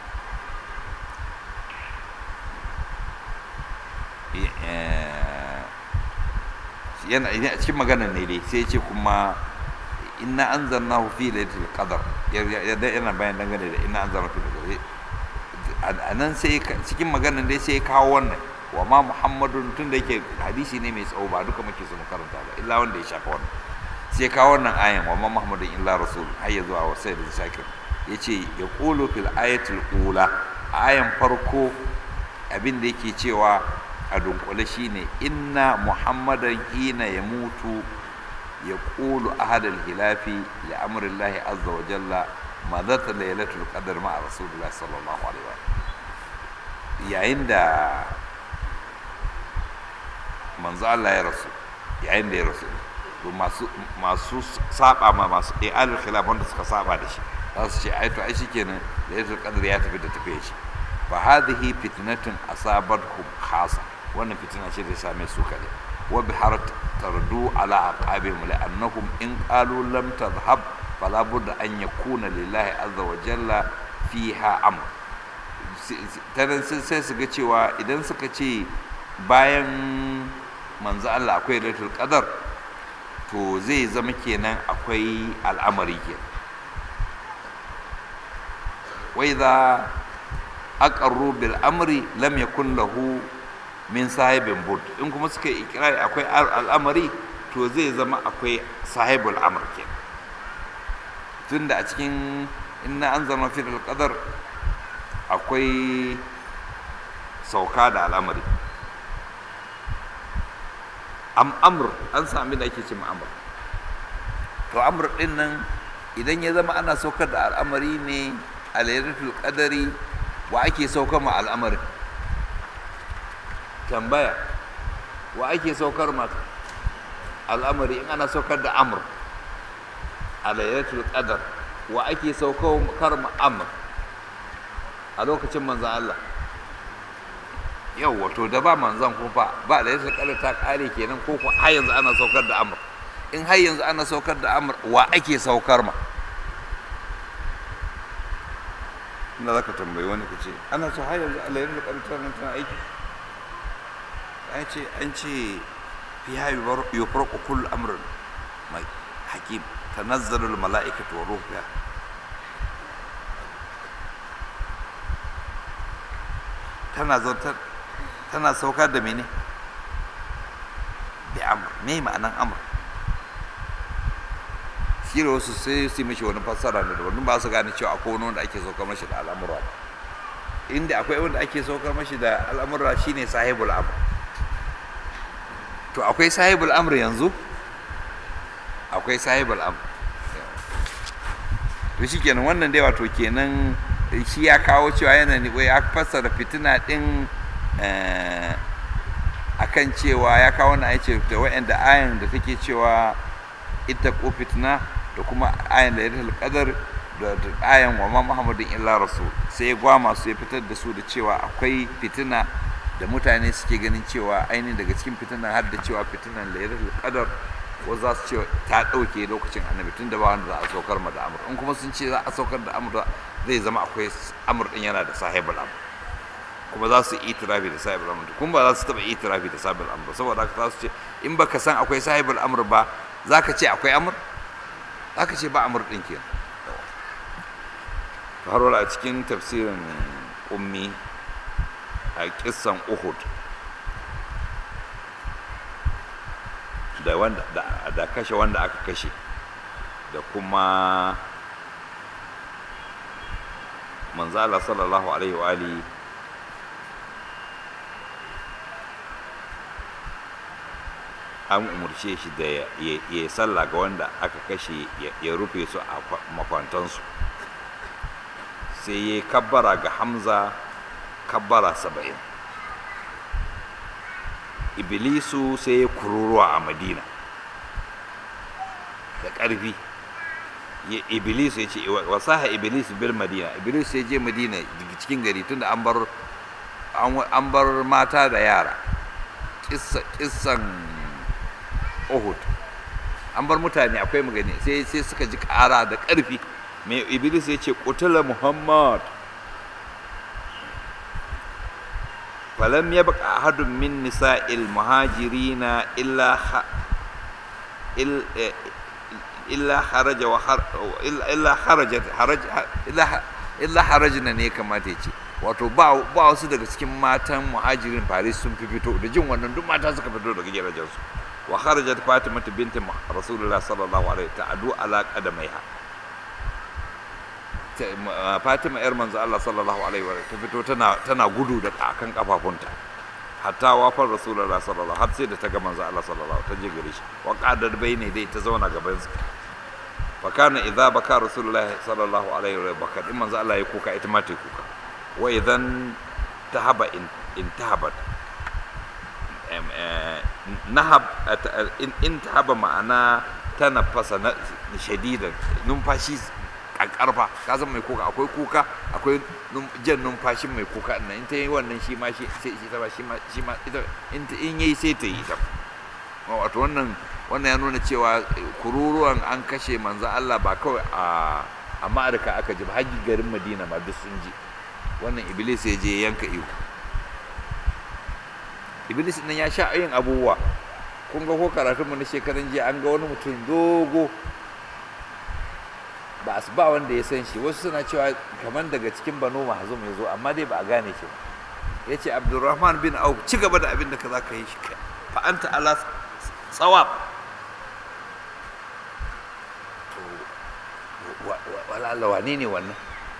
yana a cikin maganar ne dai sai ce kuma inna anzalnahu fi lailatul qadar yana bayan dangane da inna anzalnahu fi lailatul a nan sai cikin maganar dai sai kawo wannan wa ma muhammadun tun da yake hadisi ne mai tsawo ba duka muke so mu karanta ba illa wanda ya shafa wannan sai kawo wannan ayan wa ma muhammadun illa rasul har ya zuwa wa sayyidin shakir yace ya qulu fil ayatul ula ayan farko abin da yake cewa a dunkule shine inna muhammadan hina ya mutu ya ƙulu ahadal hilafi li amrillahi azza wa jalla madata lailatul qadr ma'a rasulullah sallallahu alaihi wa yayin da manzo Allah ya rasu yayin da ya rasu to masu masu saba ma masu i'alul khilaf wanda suka saba da shi za su ce ai to ai shikenan lailatul qadr ya tafi da tafiye shi fa hadhihi fitnatun asabatkum khasa wannan fitina ce da ya same su kadai wa bihar tardu ala aqabihim la'annahum in qalu lam tadhhab fala budda an yakuna lillahi azza wa jalla fiha amr tanan sai su ga cewa idan suka ce bayan manzo Allah akwai lailatul qadar to zai zama kenan akwai al'amari kenan wa idza aqarru bil amri lam yakun lahu min sahibin bud in kuma suka yi ikirari akwai al'amari to zai zama akwai sahibul amr kenan tunda a cikin inna anzalna fi qadar akwai sauka da al'amari am amr an sami da ake ce amr to amr din nan idan ya zama ana saukar da al'amari ne a lailatul qadari wa ake saukar ma al'amarin tambaya wa ake saukar ma al'amari in ana saukar da amr a lailatul qadar wa ake saukar ma amr a lokacin manzan Allah yau wato da ba manzan ko fa ba lailatul qadar ta kare kenan ko ko har yanzu ana saukar da amr in har yanzu ana saukar da amr wa ake saukar ma ina za ka tambayi wani ka ce ana so har yanzu Allah yanzu ƙarfi nan tana aiki an ce an ce fi ha yufarqu kull amrin mai hakim tanazzalul mala'ikatu wa ruhu fiha tana zautar tana saukar da mene bi amr me ma'anan amr shi da wasu sai su mishi wani fassara ne da wani ba su gane cewa akwai wani wanda ake saukar mashi da al'amura ba inda akwai wanda ake saukar mashi da al'amura shine sahibul amr to akwai sahibul amr yanzu akwai sahibul amr to shi kenan wannan dai wato kenan shi ya kawo cewa yana ne ya fassara fitina din akan cewa ya kawo na ya ce da wa'anda ayan da take cewa ita ko fitina da kuma ayan da ya qadar da ayan wa ma muhammadin illa rasul sai ya gwama su ya fitar da su da cewa akwai fitina da mutane suke ganin cewa ainihin daga cikin fitinan har da cewa fitinan lailatul qadar wasu za su ce ta ɗauke lokacin annabi tun da ba wanda za a saukar ma da amur in kuma sun ce za a saukar da amur zai zama akwai amur din yana da sahibul amur kuma za su yi itirafi da sahibul amur kuma ba za su taɓa itirafi da sahibul amur saboda haka za su ce in baka san akwai sahibul amur ba za ka ce akwai amur za ka ce ba amur ɗin kenan har a cikin tafsirin ummi a kissan uhud da wanda da kashe wanda aka kashe da kuma manzala sallallahu alaihi wa ali an umarce shi da ya yi sallah ga wanda aka kashe ya rufe su a makwantansu sai ya kabbara ga hamza kabbara saba'in iblisu sai ya kururuwa a madina da ƙarfi iblisu ya ce wasaha iblis bil madina iblis ya je madina cikin gari tunda an bar an bar mata da yara kissan uhud an bar mutane akwai magani sai sai suka ji ƙara da ƙarfi mai iblis ya ce qutila muhammad فلم يبق أحد من نساء المهاجرين إلا ح... إلا خرج وحر... إلا خرجت حرج إلا إلا حرجنا ne kamata ya ce wato ba wasu daga cikin matan muhajirin paris sun fi fito da jin wannan duk mata suka fito daga gidajensu wa kharajat fatima binti rasulullah sallallahu alaihi ta'adu ala qadamaiha fatima yar manzo Allah sallallahu alaihi wa ta fito tana tana gudu da akan kafafunta hatta wafar rasulullah sallallahu har sai da ta ga manzo Allah sallallahu ta je gare shi wa qadar bayne dai ta zauna gaban sa fa kana idza baka rasulullah sallallahu alaihi wa baka in manzo Allah ya kuka ita ma ta kuka wa idan tahaba in intahabat nahab in tahaba ma'ana tana fasa shadidan numfashi karfa ka san mai kuka akwai kuka akwai jan numfashin mai kuka nan in ta yi wannan shi ma shi sai shi ta ba shi ma shi ma ita in in yayi sai ta yi ta wato wannan wannan ya nuna cewa kururuwan an kashe manzo Allah ba kawai a a Amurka aka ji ba hajji garin Madina ma duk sun ji wannan Iblis ya je yanka iyo Iblis nan ya sha yin abubuwa kun ga ko karatunmu na shekaran jiya an ga wani mutum dogo ba ba wanda ya san shi wasu suna cewa kamar daga cikin banu mahzum ya zo amma dai ba a gane shi ya ce abdurrahman bin auf ci gaba da abin da ka za ka yi shi fa anta ala tsawab to walala wane ne wannan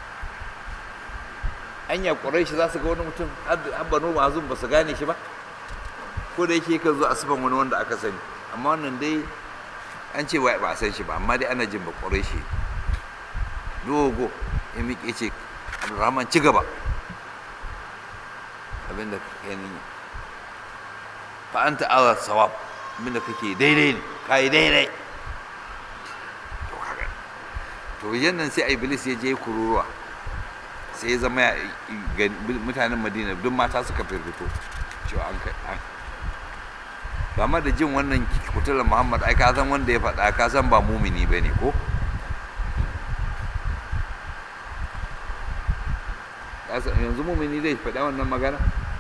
anya shi za su ga wani mutum har banu mahzum ba su gane shi ba ko da yake kan zo asiban wani wanda aka sani amma wannan dai an ce ba a san shi ba amma dai ana jin ba shi dogo ya miƙe ce abdurrahman ci gaba abinda ka yi fa anta ala sawab abinda kake daidai ne ka yi daidai to haka to yannan sai iblis ya je kururuwa sai ya zama mutanen madina duk mata suka firfito cewa an kai ba ma da jin wannan kutular muhammad ai ka san wanda ya faɗa ka san ba mumini ba ne ko yanzu mumini zai faɗa wannan magana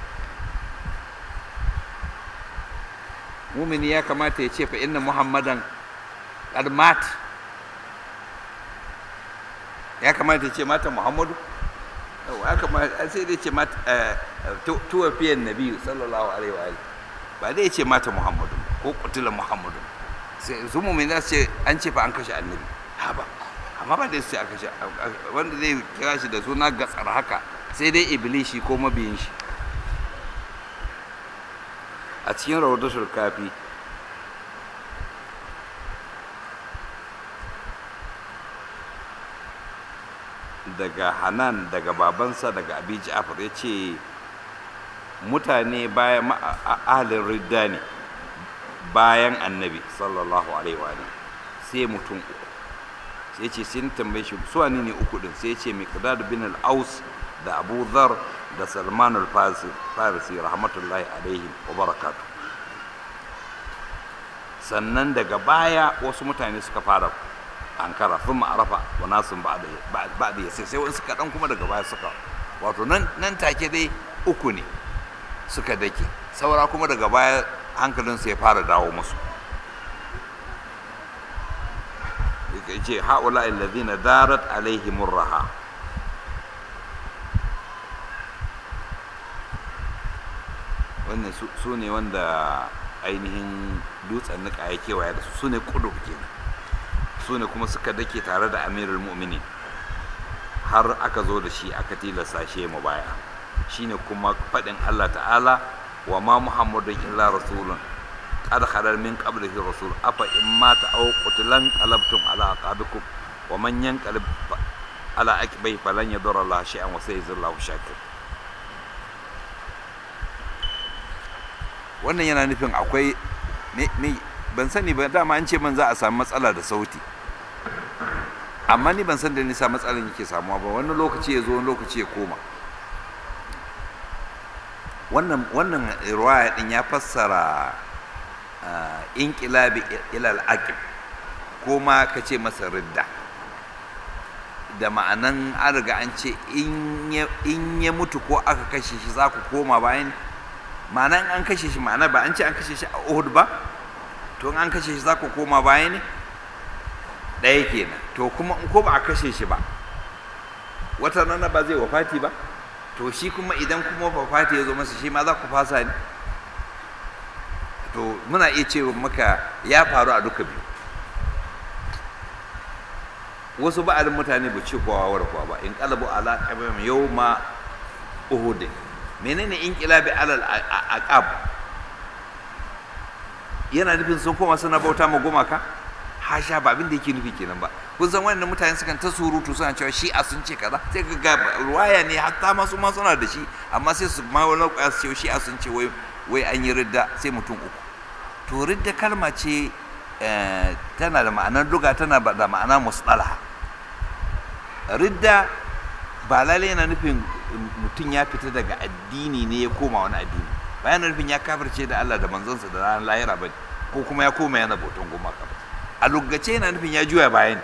mumini ya kamata ya ce fa inna muhammadan qad mat ya kamata ya ce mata muhammadu ya kamata sai dai ce mata tuwa fiye nabi sallallahu alaihi wa alihi ba dai ce mata muhammadu ko kutula muhammadu sai su mumini za su ce an ce fa an kashe annabi ha ba amma ba dai su ce an kashe wanda zai kira shi da suna gatsar haka sai dai iblishi ko mabiyin shi a cikin rawadatul kafi daga hanan daga babansa daga abi ja'far ya ce mutane bayan ahalin ridda ne bayan annabi sallallahu alaihi wa sai mutum uku sai ce sun tambaye shi su ne uku din sai ce miqdad bin al-aus da abu dhar da salman al-farisi rahmatullahi alaihim wa barakatu sannan daga baya wasu mutane suka fara ankara sun ma'arafa wa nasun ba da ya sai sai wani suka dan kuma daga baya suka wato nan take dai uku ne suka dake saura kuma daga baya hankalinsu ya fara dawo musu ya ce haula allazina darat alaihimur raha wannan su ne wanda ainihin dutsen nika ya kewaya da su su ne kudu kenan su ne kuma suka dake tare da amirul mu'minin har aka zo da shi aka tilasta shi mu baya shine kuma faɗin Allah ta'ala wa ma muhammadun illa rasulun qad khalal min qablihi rasul afa in mata aw qutilan qalabtum ala aqabikum wa man yanqalib ala akibai falan yadurra Allah shay'an wa sayajzillahu shakir wannan yana nufin akwai me ban sani ba dama an ce man za a samu matsala da sauti amma ni ban san da nisa matsalan yake samuwa ba wani lokaci ya zo wani lokaci ya koma wannan wannan riwaya din ya fassara inqilabi ilal aqib ko ma ka ce masa ridda da ma'anan an riga an ce in ya mutu ko aka kashe shi za ku koma bayan ma'anan an kashe shi ma'ana ba an ce an kashe shi a Uhud ba to an kashe shi za ku koma baya ne ɗaya kenan to kuma in ko ba a kashe shi ba wata rana ba zai wafati ba to shi kuma idan kuma fafati ya zo masa shi ma za ku fasa ne to muna iya cewa maka ya faru a duka biyu wasu ba'alin mutane ba ce kowa war kowa ba in kalabu ala qabam yawma uhud menene in kilabi alal aqab yana nufin sun koma suna bauta ma gumaka hasha ba abin da yake nufi kenan ba kun san wannan mutane sukan ta surutu suna cewa shi a sun ce kaza sai ka ga ruwaya ne hatta ma su ma suna da shi amma sai su ma wani kwaya su ce shi a sun ce wai wai an yi ridda sai mutum uku to ridda kalma ce tana da ma'anar duga tana da ma'ana musdalaha ridda ba lalai yana nufin mutum ya fita daga addini ne ya koma wani addini ba yana nufin ya kafirce da Allah da manzansa da ranar lahira ba ko kuma ya koma yana bautan gumaka ba a lugace yana nufin ya juya bayan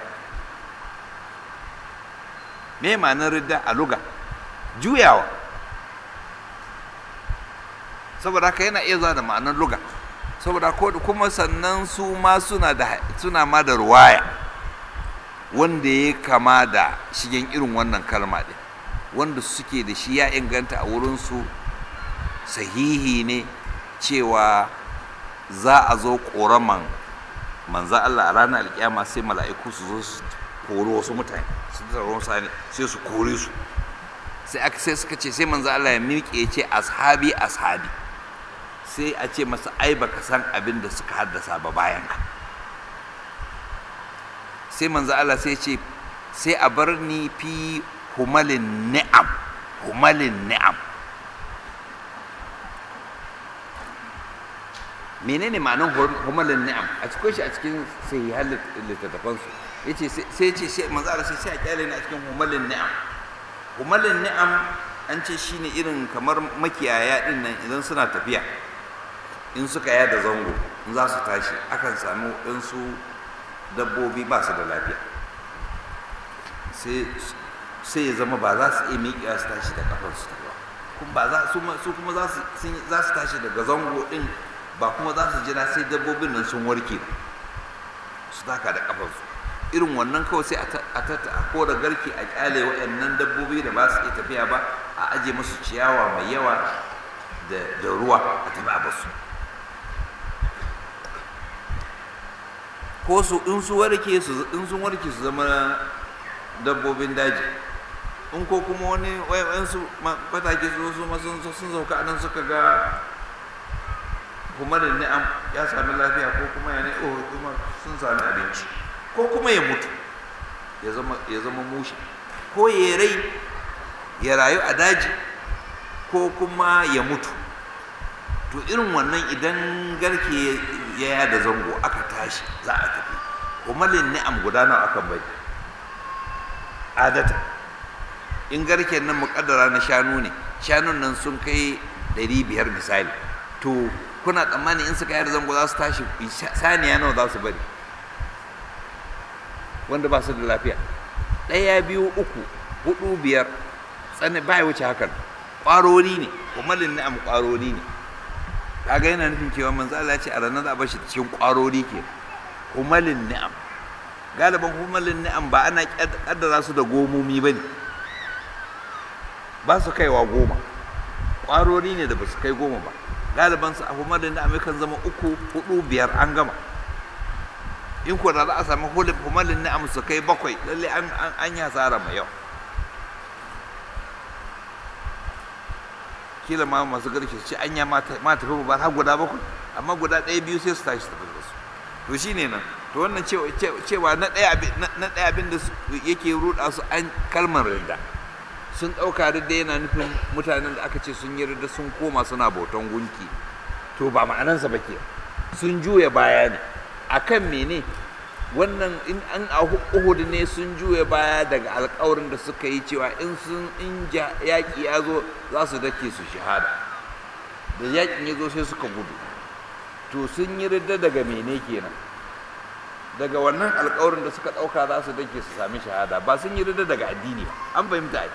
me ma'anar ridda a luga juyawa saboda haka yana iya zuwa da ma'anar luga saboda ko kuma sannan su ma suna da suna ma da ruwaya wanda ya kama da shigen irin wannan kalma ɗin wanda suke da shi ya inganta a wurinsu sahihi ne cewa za a zo ƙoraman manza Allah a ranar alƙiyama sai mala'iku su zo su kori wasu mutane su tsaro mutane sai su kore su sai aka sai suka ce sai manza Allah ya miƙe ya ce ashabi ashabi sai a ce masa ai baka san abin da suka haddasa ba bayan ka sai manzo Allah sai ce sai a bar ni fi humalin ni'am humalin ni'am menene ma'anar humalin ni'am a cikin shi a cikin sahihan littattafan su yace sai ce sai manzo Allah sai sai a kyale ni a cikin humalin ni'am humalin ni'am an ce shine irin kamar makiyaya din nan idan suna tafiya in suka yada zango in za su tashi akan samu ɗansu dabbobi ba su da lafiya sai ya zama ba za su iya miƙewa su tashi da kafansu ta ba su kuma za su tashi daga zango ɗin ba kuma za su jira sai dabbobin nan sun warke su taka da kafansu irin wannan kawai sai a tata a kora garki a kyale waɗannan dabbobi da ba su iya tafiya ba a aje musu ciyawa mai yawa da ruwa a tafi a basu ko su in su warke su in sun warke su zama dabbobin daji in ko kuma wani wayan su fatake su su ma sun sun sauka anan suka ga kuma da ni'am ya sami lafiya ko kuma ya ne oh kuma sun sami abinci ko kuma ya mutu ya zama ya zama mushi ko ya rai ya rayu a daji ko kuma ya mutu to irin wannan idan garke ya yada zango aka tashi za a tafi kumalin ni'am guda nawa akan bai adata in garken nan muƙaddara na shanu ne shanun nan sun kai ɗari biyar misali to kuna tsammani in suka yada zango za su tashi saniya nawa za su bari wanda ba su da lafiya ɗaya biyu uku hudu biyar tsani ba ya wuce hakan ƙwarori ne kumalin ni'am ƙwarori ne kaga yana nufin cewa manzo Allah ya ce a ranar za a bashi cikin ƙwarori ke humalin ni'am galiban humalin ni'am ba ana kaddara su da gomomi ba ne ba su kaiwa goma ƙwarori ne da ba su kai goma ba galiban su a humalin ni'am kan zama uku hudu biyar an gama in ko da za a sami humalin ni'am su kai bakwai lalle an yi hasara mai yau kila ma masu garke su ce anya ma tafi ba har guda bakwai amma guda ɗaya biyu sai su tashi tafi da su to shine nan to wannan cewa na ɗaya abin da yake ruɗa su an kalmar ridda sun ɗauka ridda yana nufin mutanen da aka ce sun yi ridda sun koma suna bautan gunki to ba ma'anansa ba ke sun juya baya ne akan mene wannan in an a uhud ne sun juya baya daga alkawarin da suka yi cewa in sun in yaƙi ya zo za su dake su shahada da yaƙin ya zo sai suka gudu to sun yi ridda daga mene kenan daga wannan alkawarin da suka ɗauka za su dake su sami shahada ba sun yi ridda daga addini ba an fahimta ai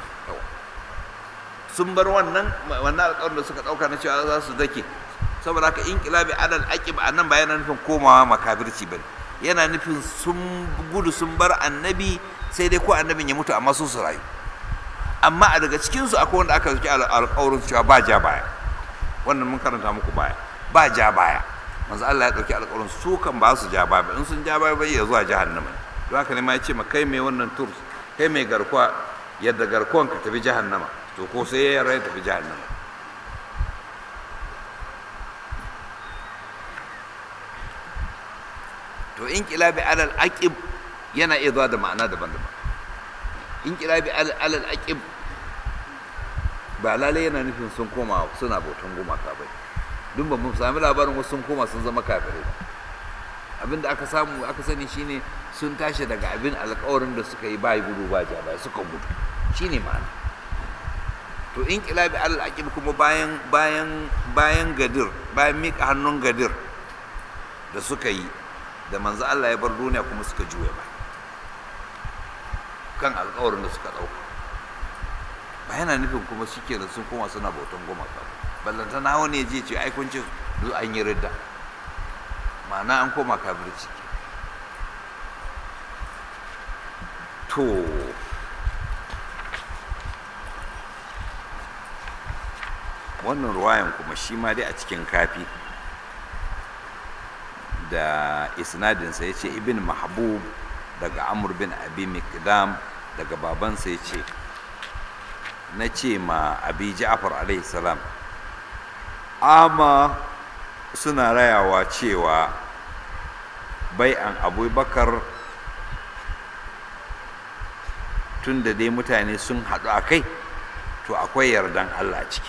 sun bar wannan wannan alkawarin da suka ɗauka na cewa za su dake saboda haka inqilabi alal aqib anan ba yana nufin komawa makabirci bane yana nufin sun gudu sun bar annabi sai dai ko annabin ya mutu amma su su rayu amma a daga cikinsu akwai wanda aka zuki alƙawarin cewa ba ja baya wannan mun karanta muku baya ba ja baya manzo Allah ya dauki alƙawarin su kan ba su ja baya in sun ja baya bai ya zuwa jahannama don haka ne ma ya ce ma kai mai wannan tur kai mai garkuwa yadda garkuwan ka tafi jahannama to ko sai ya rai tafi jahannama to in kilabi alal aqib yana iya zuwa da ma'ana daban-daban in kilabi alal aqib ba lalai yana nufin sun koma suna bautan gumaka bai duk ba mu sami labarin wasu sun koma sun zama kafirai abin da aka samu aka sani shine sun tashi daga abin alkawarin da suka yi ba gudu ba ja ba suka gudu shine ma'ana to in kilabi alal aqib kuma bayan bayan bayan gadir bayan mika hannun gadir da suka yi da manzo Allah ya bar duniya kuma suka juya ba kan alkawarin da suka dauka ba yana nufin kuma shikenan sun koma suna bautan gumaka ba ballanta na wani ya je ce ai kun ce an yi ridda ma'ana an koma kafirci to wannan ruwayan kuma shi ma dai a cikin kafi da isnadinsa ya ce ibn mahbub daga amur bin abi mikdam daga babansa ya ce na ce ma abi ja'far alaihi salam ama suna rayawa cewa bai'an abubakar tun da dai mutane sun haɗu a kai to akwai yardan allah ciki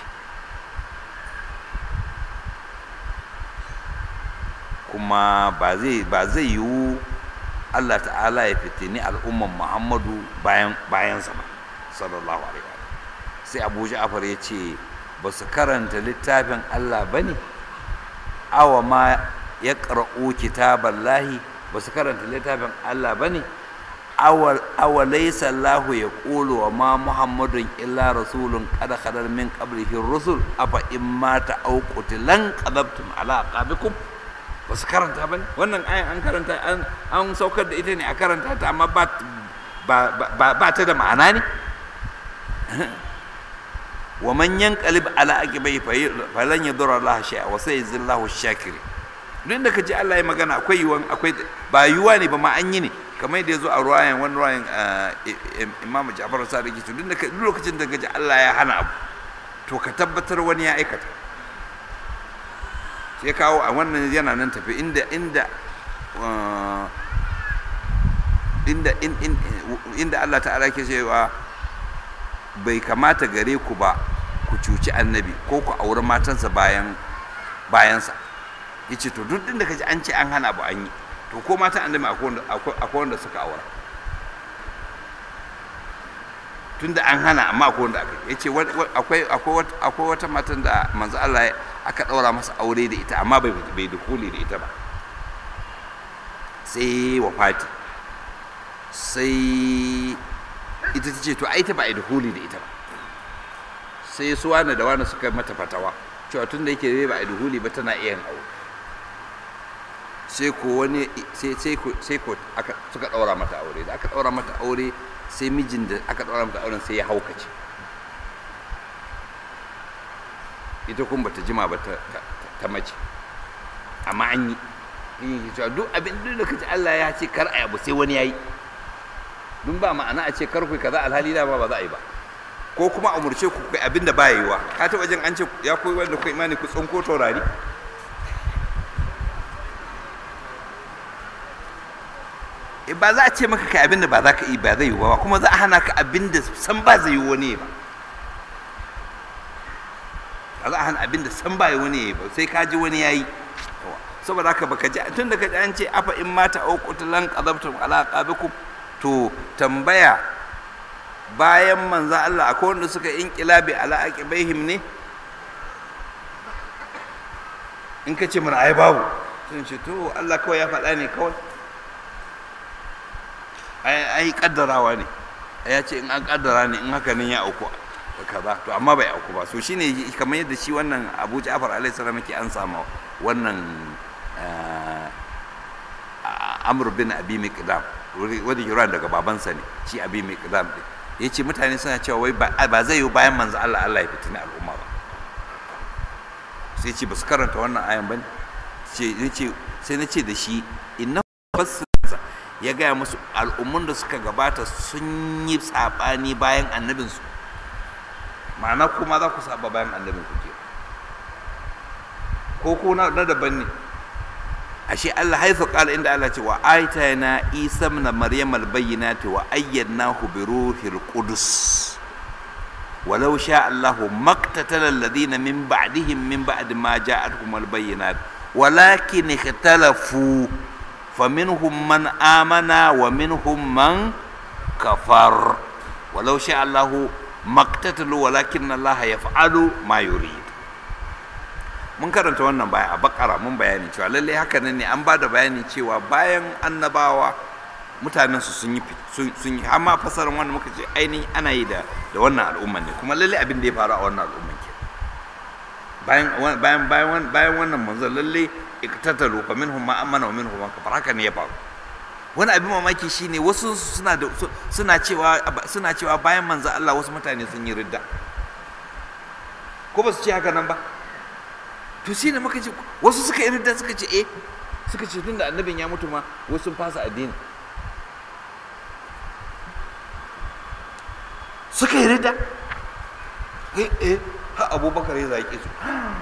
kuma ba zai ba zai yiwu allah ta'ala ya fitini al'umman muhammadu bayan bayansa ba sallallahu alaihi wa sai abu ja'far ya ce ba su karanta littafin Allah ba ne awa ma ya ƙar'u kitaban lahi ba su karanta littafin Allah ba ne awa laisa Allah ya ƙulu wa ma muhammadun illa rasulun kada kadar min qablihi rusul afa in mata au qutilan qadabtum ala aqabikum ba su karanta ba ne wannan ayan an karanta an saukar da ita ne a karanta ta amma ba ba ta da ma'ana ne ومن ينقلب على عقبيه فلن يضر الله شيئا وسيجزي الله الشاكرين duk da kaji Allah ya magana akwai yiwuwan akwai ba yiwuwa ne ba ma an yi ne kamar yadda ya zo a ruwayan wani ruwayan Imam Ja'far Sadiq to duk duk lokacin da kaji Allah ya hana abu to ka tabbatar wani ya aikata sai kawo a wannan yana nan tafi inda inda inda inda Allah ta'ala ke cewa bai kamata gare ku ba ku cuci annabi ko ku auri matansa bayan bayansa ya ce to duk da ka ji an ce an hana abu an yi to ko matan annabi akwai wanda suka aura tun da an hana amma akwai wanda aka ya ce akwai wata matan da manzo Allah aka ɗaura masa aure da ita amma bai dukuli da ita ba sai wafati sai ita ta ce to ai ta ba a dukuli da ita ba sai su wani da wani suka mata fatawa cewa tun da yake zai ba a dukuli ba tana iya aure sai ko wani sai ko sai ko aka suka daura mata aure da aka daura mata aure sai mijin da aka daura mata auren sai ya haukace ita kuma bata jima ba ta mace amma an yi in cewa duk abin da kace Allah ya ce kar a yabu sai wani yayi dun ba ma'ana a ce kar ku kaza alhali da ba ba za a yi ba ko kuma a umurce ku kai abin da ba yiwa ka ta wajen an ce ya koyi wanda ku imani ku tsinko taurari e ba za a ce maka kai abin da ba za ka yi ba zai yi ba kuma za a hana ka abin da san ba zai yi wani ba ba za a hana abin da san ba yi wani ba sai ka ji wani yayi saboda haka baka ji tun da ka ji an ce afa in mata au qutlan qadabtum ala qabikum to tambaya bayan manzo Allah akwai wanda suka inqilabi ala aqibaihim ne in ka ce mana ai babu sun ce to Allah kawai ya faɗa ne kawai ai kaddarawa ne ya ce in an kaddara ne in haka nan ya auku kaza to amma bai auku ba so shine kamar yadda shi wannan Abu Ja'far alaihi salam yake an sama wannan Amr bin Abi Miqdam wani Iran daga babansa ne shi Abi Miqdam din ya ce mutane suna cewa wai ba zai yi bayan manzo Allah Allah ya fitina al'umma ba sai ce ba su karanta wannan ayan ba sai na ce da shi inna fassarsa ya gaya musu al'ummun da suka gabata sun yi tsabani bayan annabinsu ma'ana kuma za ku saba bayan annabin ku ke ko ko na daban ne ashe Allah haifa kala inda Allah ce wa aitana isa ibn maryam albayyinati wa ayyadnahu bi ruhil qudus ولو شاء الله ما اقتتل الذين من بعدهم من بعد ما جاءتهم البينات ولكن اختلفوا فمنهم من آمن ومنهم من كفر ولو شاء الله ما اقتتلوا ولكن الله يفعل ما يريد mun karanta wannan baya a bakara mun bayani cewa lallai haka nan ne an ba da bayani cewa bayan annabawa mutanen su sun yi sun yi amma fasarin wannan muka ce ainihin ana yi da da wannan al'umman ne kuma lallai abin da ya faru a wannan al'umman ke bayan bayan bayan bayan wannan manzon lallai iktatalu fa minhum ma amana wa minhum man kafara haka ne ya faru wani abin mamaki shine wasu suna da suna cewa suna cewa bayan manzo Allah wasu mutane sun yi ridda ko ba su ce haka nan ba to shine muka ce wasu suka yi ridda suka ce eh suka ce tunda annabin ya mutu ma wasu sun fasa addini suka yi ridda eh eh ha abubakar ya zaki su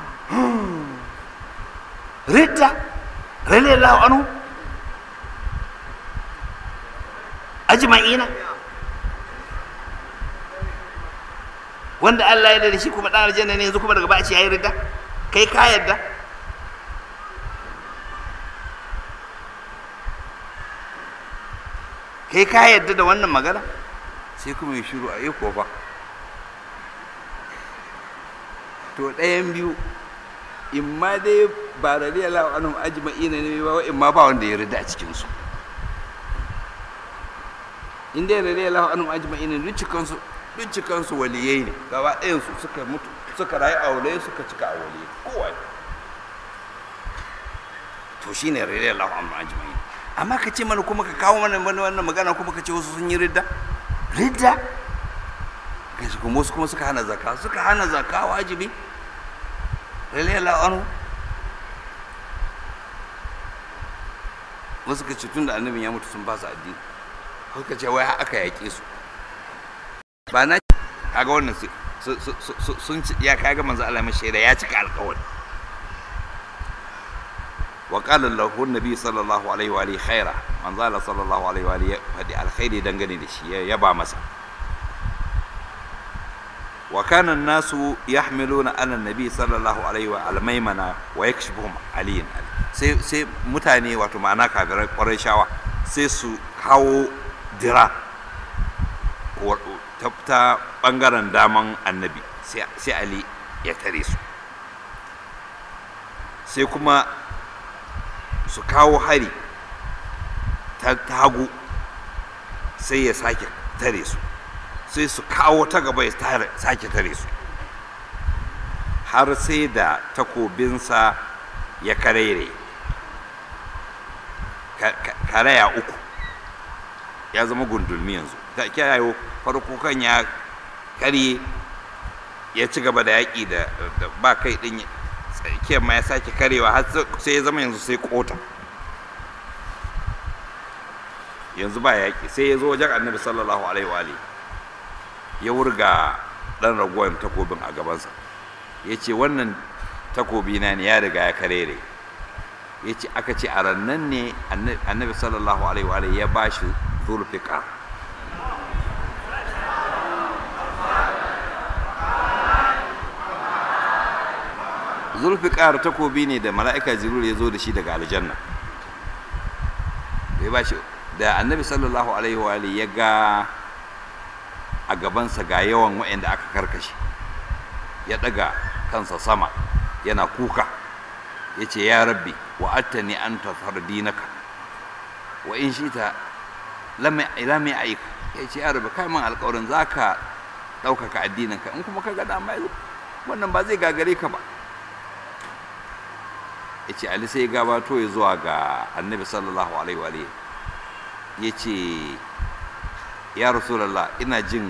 ridda radiyallahu anhu ajma'ina wanda Allah ya da shi kuma dan aljanna ne yanzu kuma daga baya ce yayi ridda kai ka yadda kai ka yadda da wannan magana sai kuma ya shiru a yi ko ba to ɗayan biyu in ma dai ba radiyallahu anhum ajma'ina ne ba in ma ba wanda ya rida a cikin su in dai radiyallahu anhum ajma'ina duk cikan su duk cikan su waliyai ne gaba ɗayan su suka mutu suka rayu a waliyai suka cika a waliyai kowa to shine radiyallahu anhum ajma'ina amma ka ce mana kuma ka kawo mana wannan magana kuma ka ce wasu sun yi ridda ridda kai su kuma wasu kuma suka hana zakka suka hana zakka wajibi radiyallahu anhu wasu ka ce tun da annabin ya mutu sun ba su addini suka ce wai aka yaƙe su ba na kaga wannan sun ya kaga manzo Allah mai shaida ya cika alƙawari wa qala lahu nabi sallallahu alaihi wa alihi khaira manzo Allah sallallahu alaihi wa alihi fadi alkhairi dangane da shi ya ba masa wa kana nasu yahmiluna ala nabi sallallahu alaihi wa almaymana wa yakshifuhum aliyin sai sai mutane wato ma'ana kafirai kwarai shawa sai su kawo dira ta bangaren daman annabi sai ali ya tare su sai kuma su kawo hari ta hagu sai ya sake tare su sai su kawo ta gaba ya sake tare su har sai da takobinsa ya karere karaya uku ya zama gundulmi yanzu ta kyayo farko kan ya karye ya ci gaba da yaƙi da ba kai ɗin tsakiyar ma ya sake karewa har sai ya zama yanzu sai kota yanzu ba yaƙi sai ya zo wajen annabi sallallahu alaihi wa ya wurga ɗan ragowar takobin a gabansa ya ce wannan takobi na ne ya riga ya karere ya ce aka ce a rannan ne annabi sallallahu alaihi wa ya ba shi zulfiƙar zulfiƙar takobi ne da mala'ika jibril ya zo da shi daga aljanna ya ba shi da annabi sallallahu alaihi wa ya ga a gabansa ga yawan waɗanda aka karkashe ya ɗaga kansa sama yana kuka ya ce ya rabbi wa attani an tafar dinaka wa in shi ta lamai aika ya ce ya rabbi kai man alƙawarin za ka ɗaukaka addininka in kuma ka ga dama wannan ba zai gagare ka ba ya ce ali sai gabato ya zuwa ga annabi sallallahu alaihi wa ya ce ya rasulallah ina jin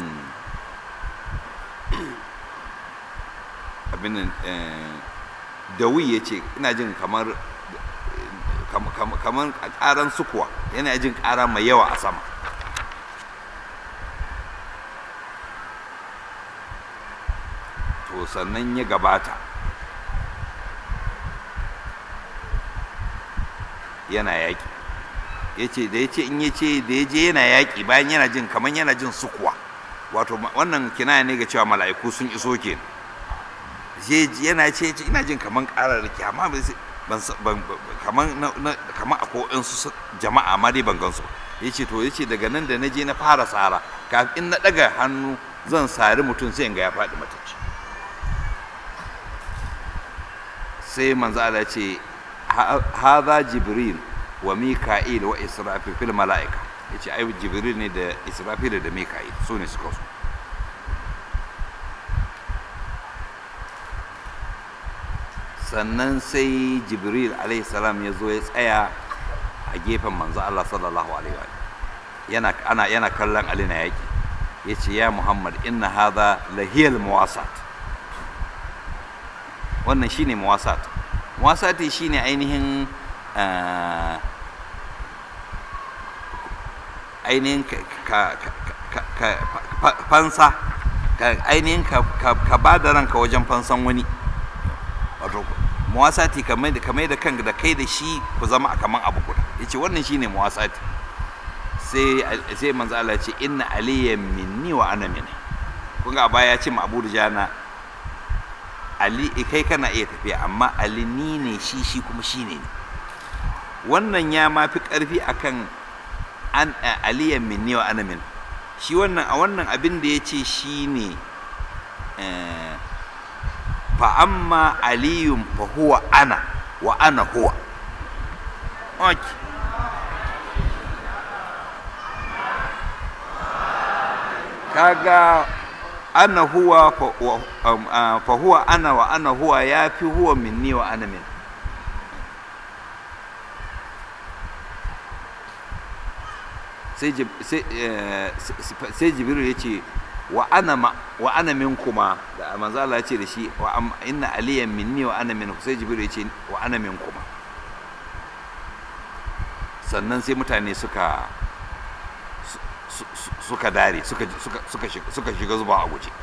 abin nan dawi ya ce ina jin kamar kamar ƙaran sukuwa yana jin ƙara mai yawa a sama to sannan ya gabata yana yaƙi ya ce da ya ce in ya ce da ya je yana yaƙi bayan yana jin kamar yana jin sukuwa wato wannan kinaya ne ga cewa mala'iku sun iso ke yana ce ina jin kamar ƙararraki amma kamar kamar akwai su jama'a ma dai ban gansu ya ce to ya ce daga nan da na je na fara tsara kafin na ɗaga hannu zan sari mutum sai in ga ya faɗi matacce sai manzo Allah ce hadha jibril wa mika'il wa israfil fil mala'ika yace ai jibril ne da israfil da mika'il su ne suka so sannan sai jibril alaihi salam ya zo ya tsaya a gefen manzo Allah sallallahu alaihi wa yana ana yana kallon Ali na yaki yace ya Muhammad inna hadha lahiyal muwasat wannan shine muwasat muwasati shine ainihin ainihin fansa ainihin ka ba da ranka wajen fansan wani wato muwasati kamar da kanka da kai da shi ku zama a kaman abu guda yace wannan shine muwasati sai sai manzo Allah ce inna aliyyan minni wa ana minni kun ga baya ya ce ma Abu Dujana Ali kai kana iya tafiya amma Ali ni ne shi shi kuma shi ne wannan ya ma fi ƙarfi akan an aliyan minni wa ana min shi wannan a wannan abin da ya ce shi ne fa amma aliyun fa huwa ana wa ana huwa okay. kaga ana huwa fa huwa ana wa ana huwa ya fi huwa minni wa ana min sai jibiru ya ce wa ana min kuma da manzala ya ce da shi wa inna aliyan minni wa ana min sai jibiru ya ce wa ana min kuma sannan sai mutane suka suka dare suka shiga zuba a guje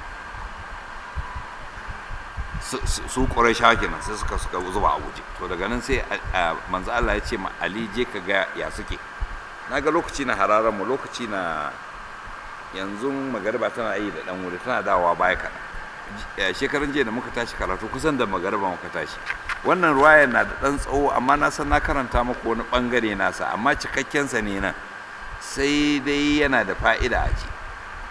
su ƙwarai shawa kenan sai suka suka zuba a guje to daga nan sai manzo Allah ya ce ma Ali je ka ga ya suke na ga lokaci na hararan mu lokaci na yanzu magariba tana yi da dan wuri tana dawowa baya kaɗan shekarun jiya da muka tashi karatu kusan da magariba muka tashi wannan ruwaya na da ɗan tsawo amma na san na karanta muku wani ɓangare nasa amma cikakkensa ne nan sai dai yana da fa'ida a ci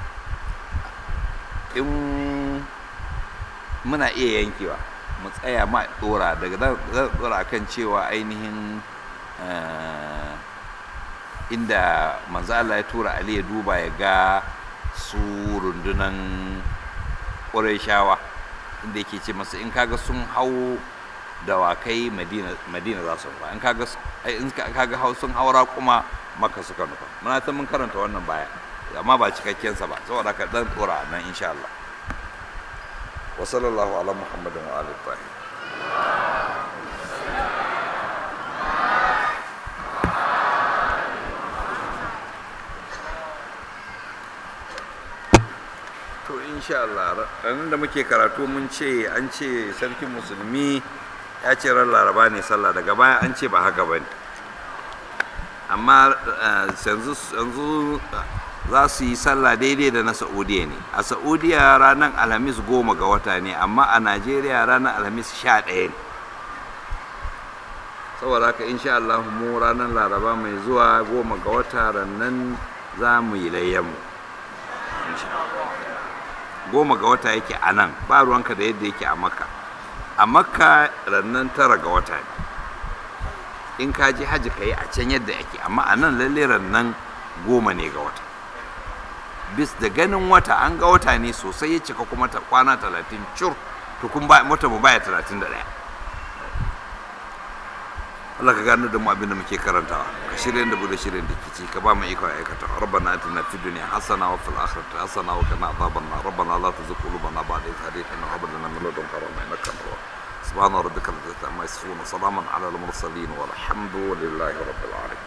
in muna iya yankewa mu tsaya ma ɗora daga zan ɗora kan cewa ainihin inda manzo Allah ya tura Ali ya duba ya ga su rundunan shawa inda yake ce masa in kaga sun hau dawakai madina madina za su nufa in kaga in kaga hau sun haura kuma maka suka nufa muna ta mun karanta wannan baya amma ba cikakken sa ba saboda ka dan tsora nan insha Allah wa sallallahu ala muhammadin wa alihi tahir to insha Allah ranar da muke karatu mun ce an ce sarkin musulmi ya ce ran laraba ne sallah daga baya an ce ba haka ba ne amma yanzu za su yi sallah daidai da na saudiya ne a saudiya ranar alhamis goma ga wata ne amma a najeriya ranar alhamis sha ɗaya ne saboda haka insha Allah mu ranar laraba mai zuwa goma ga wata rannan za mu yi layyanmu goma ga wata yake a nan ba ruwanka da yadda yake a makka a makka rannan tara ga wata ne in ka je hajji ka yi a can yadda yake amma a nan lalle rannan goma ne ga wata bis da ganin wata an ga wata ne sosai ya cika kuma ta kwana talatin cur tukun wata mu baya talatin da ɗaya Allah ka gane da mu abin da muke karantawa ka shirye da bude shirye da kici ka ba mu iko aikata rabbana atina fid dunya hasana wa fil akhirati hasana wa qina adhaban nar rabbana la tuzigh qulubana ba'da idh hadaytana wa hab lana min ladunka rahmatan innaka antal wahhab سبحان ربك رب العزة عما يصفون وسلام على المرسلين والحمد لله رب العالمين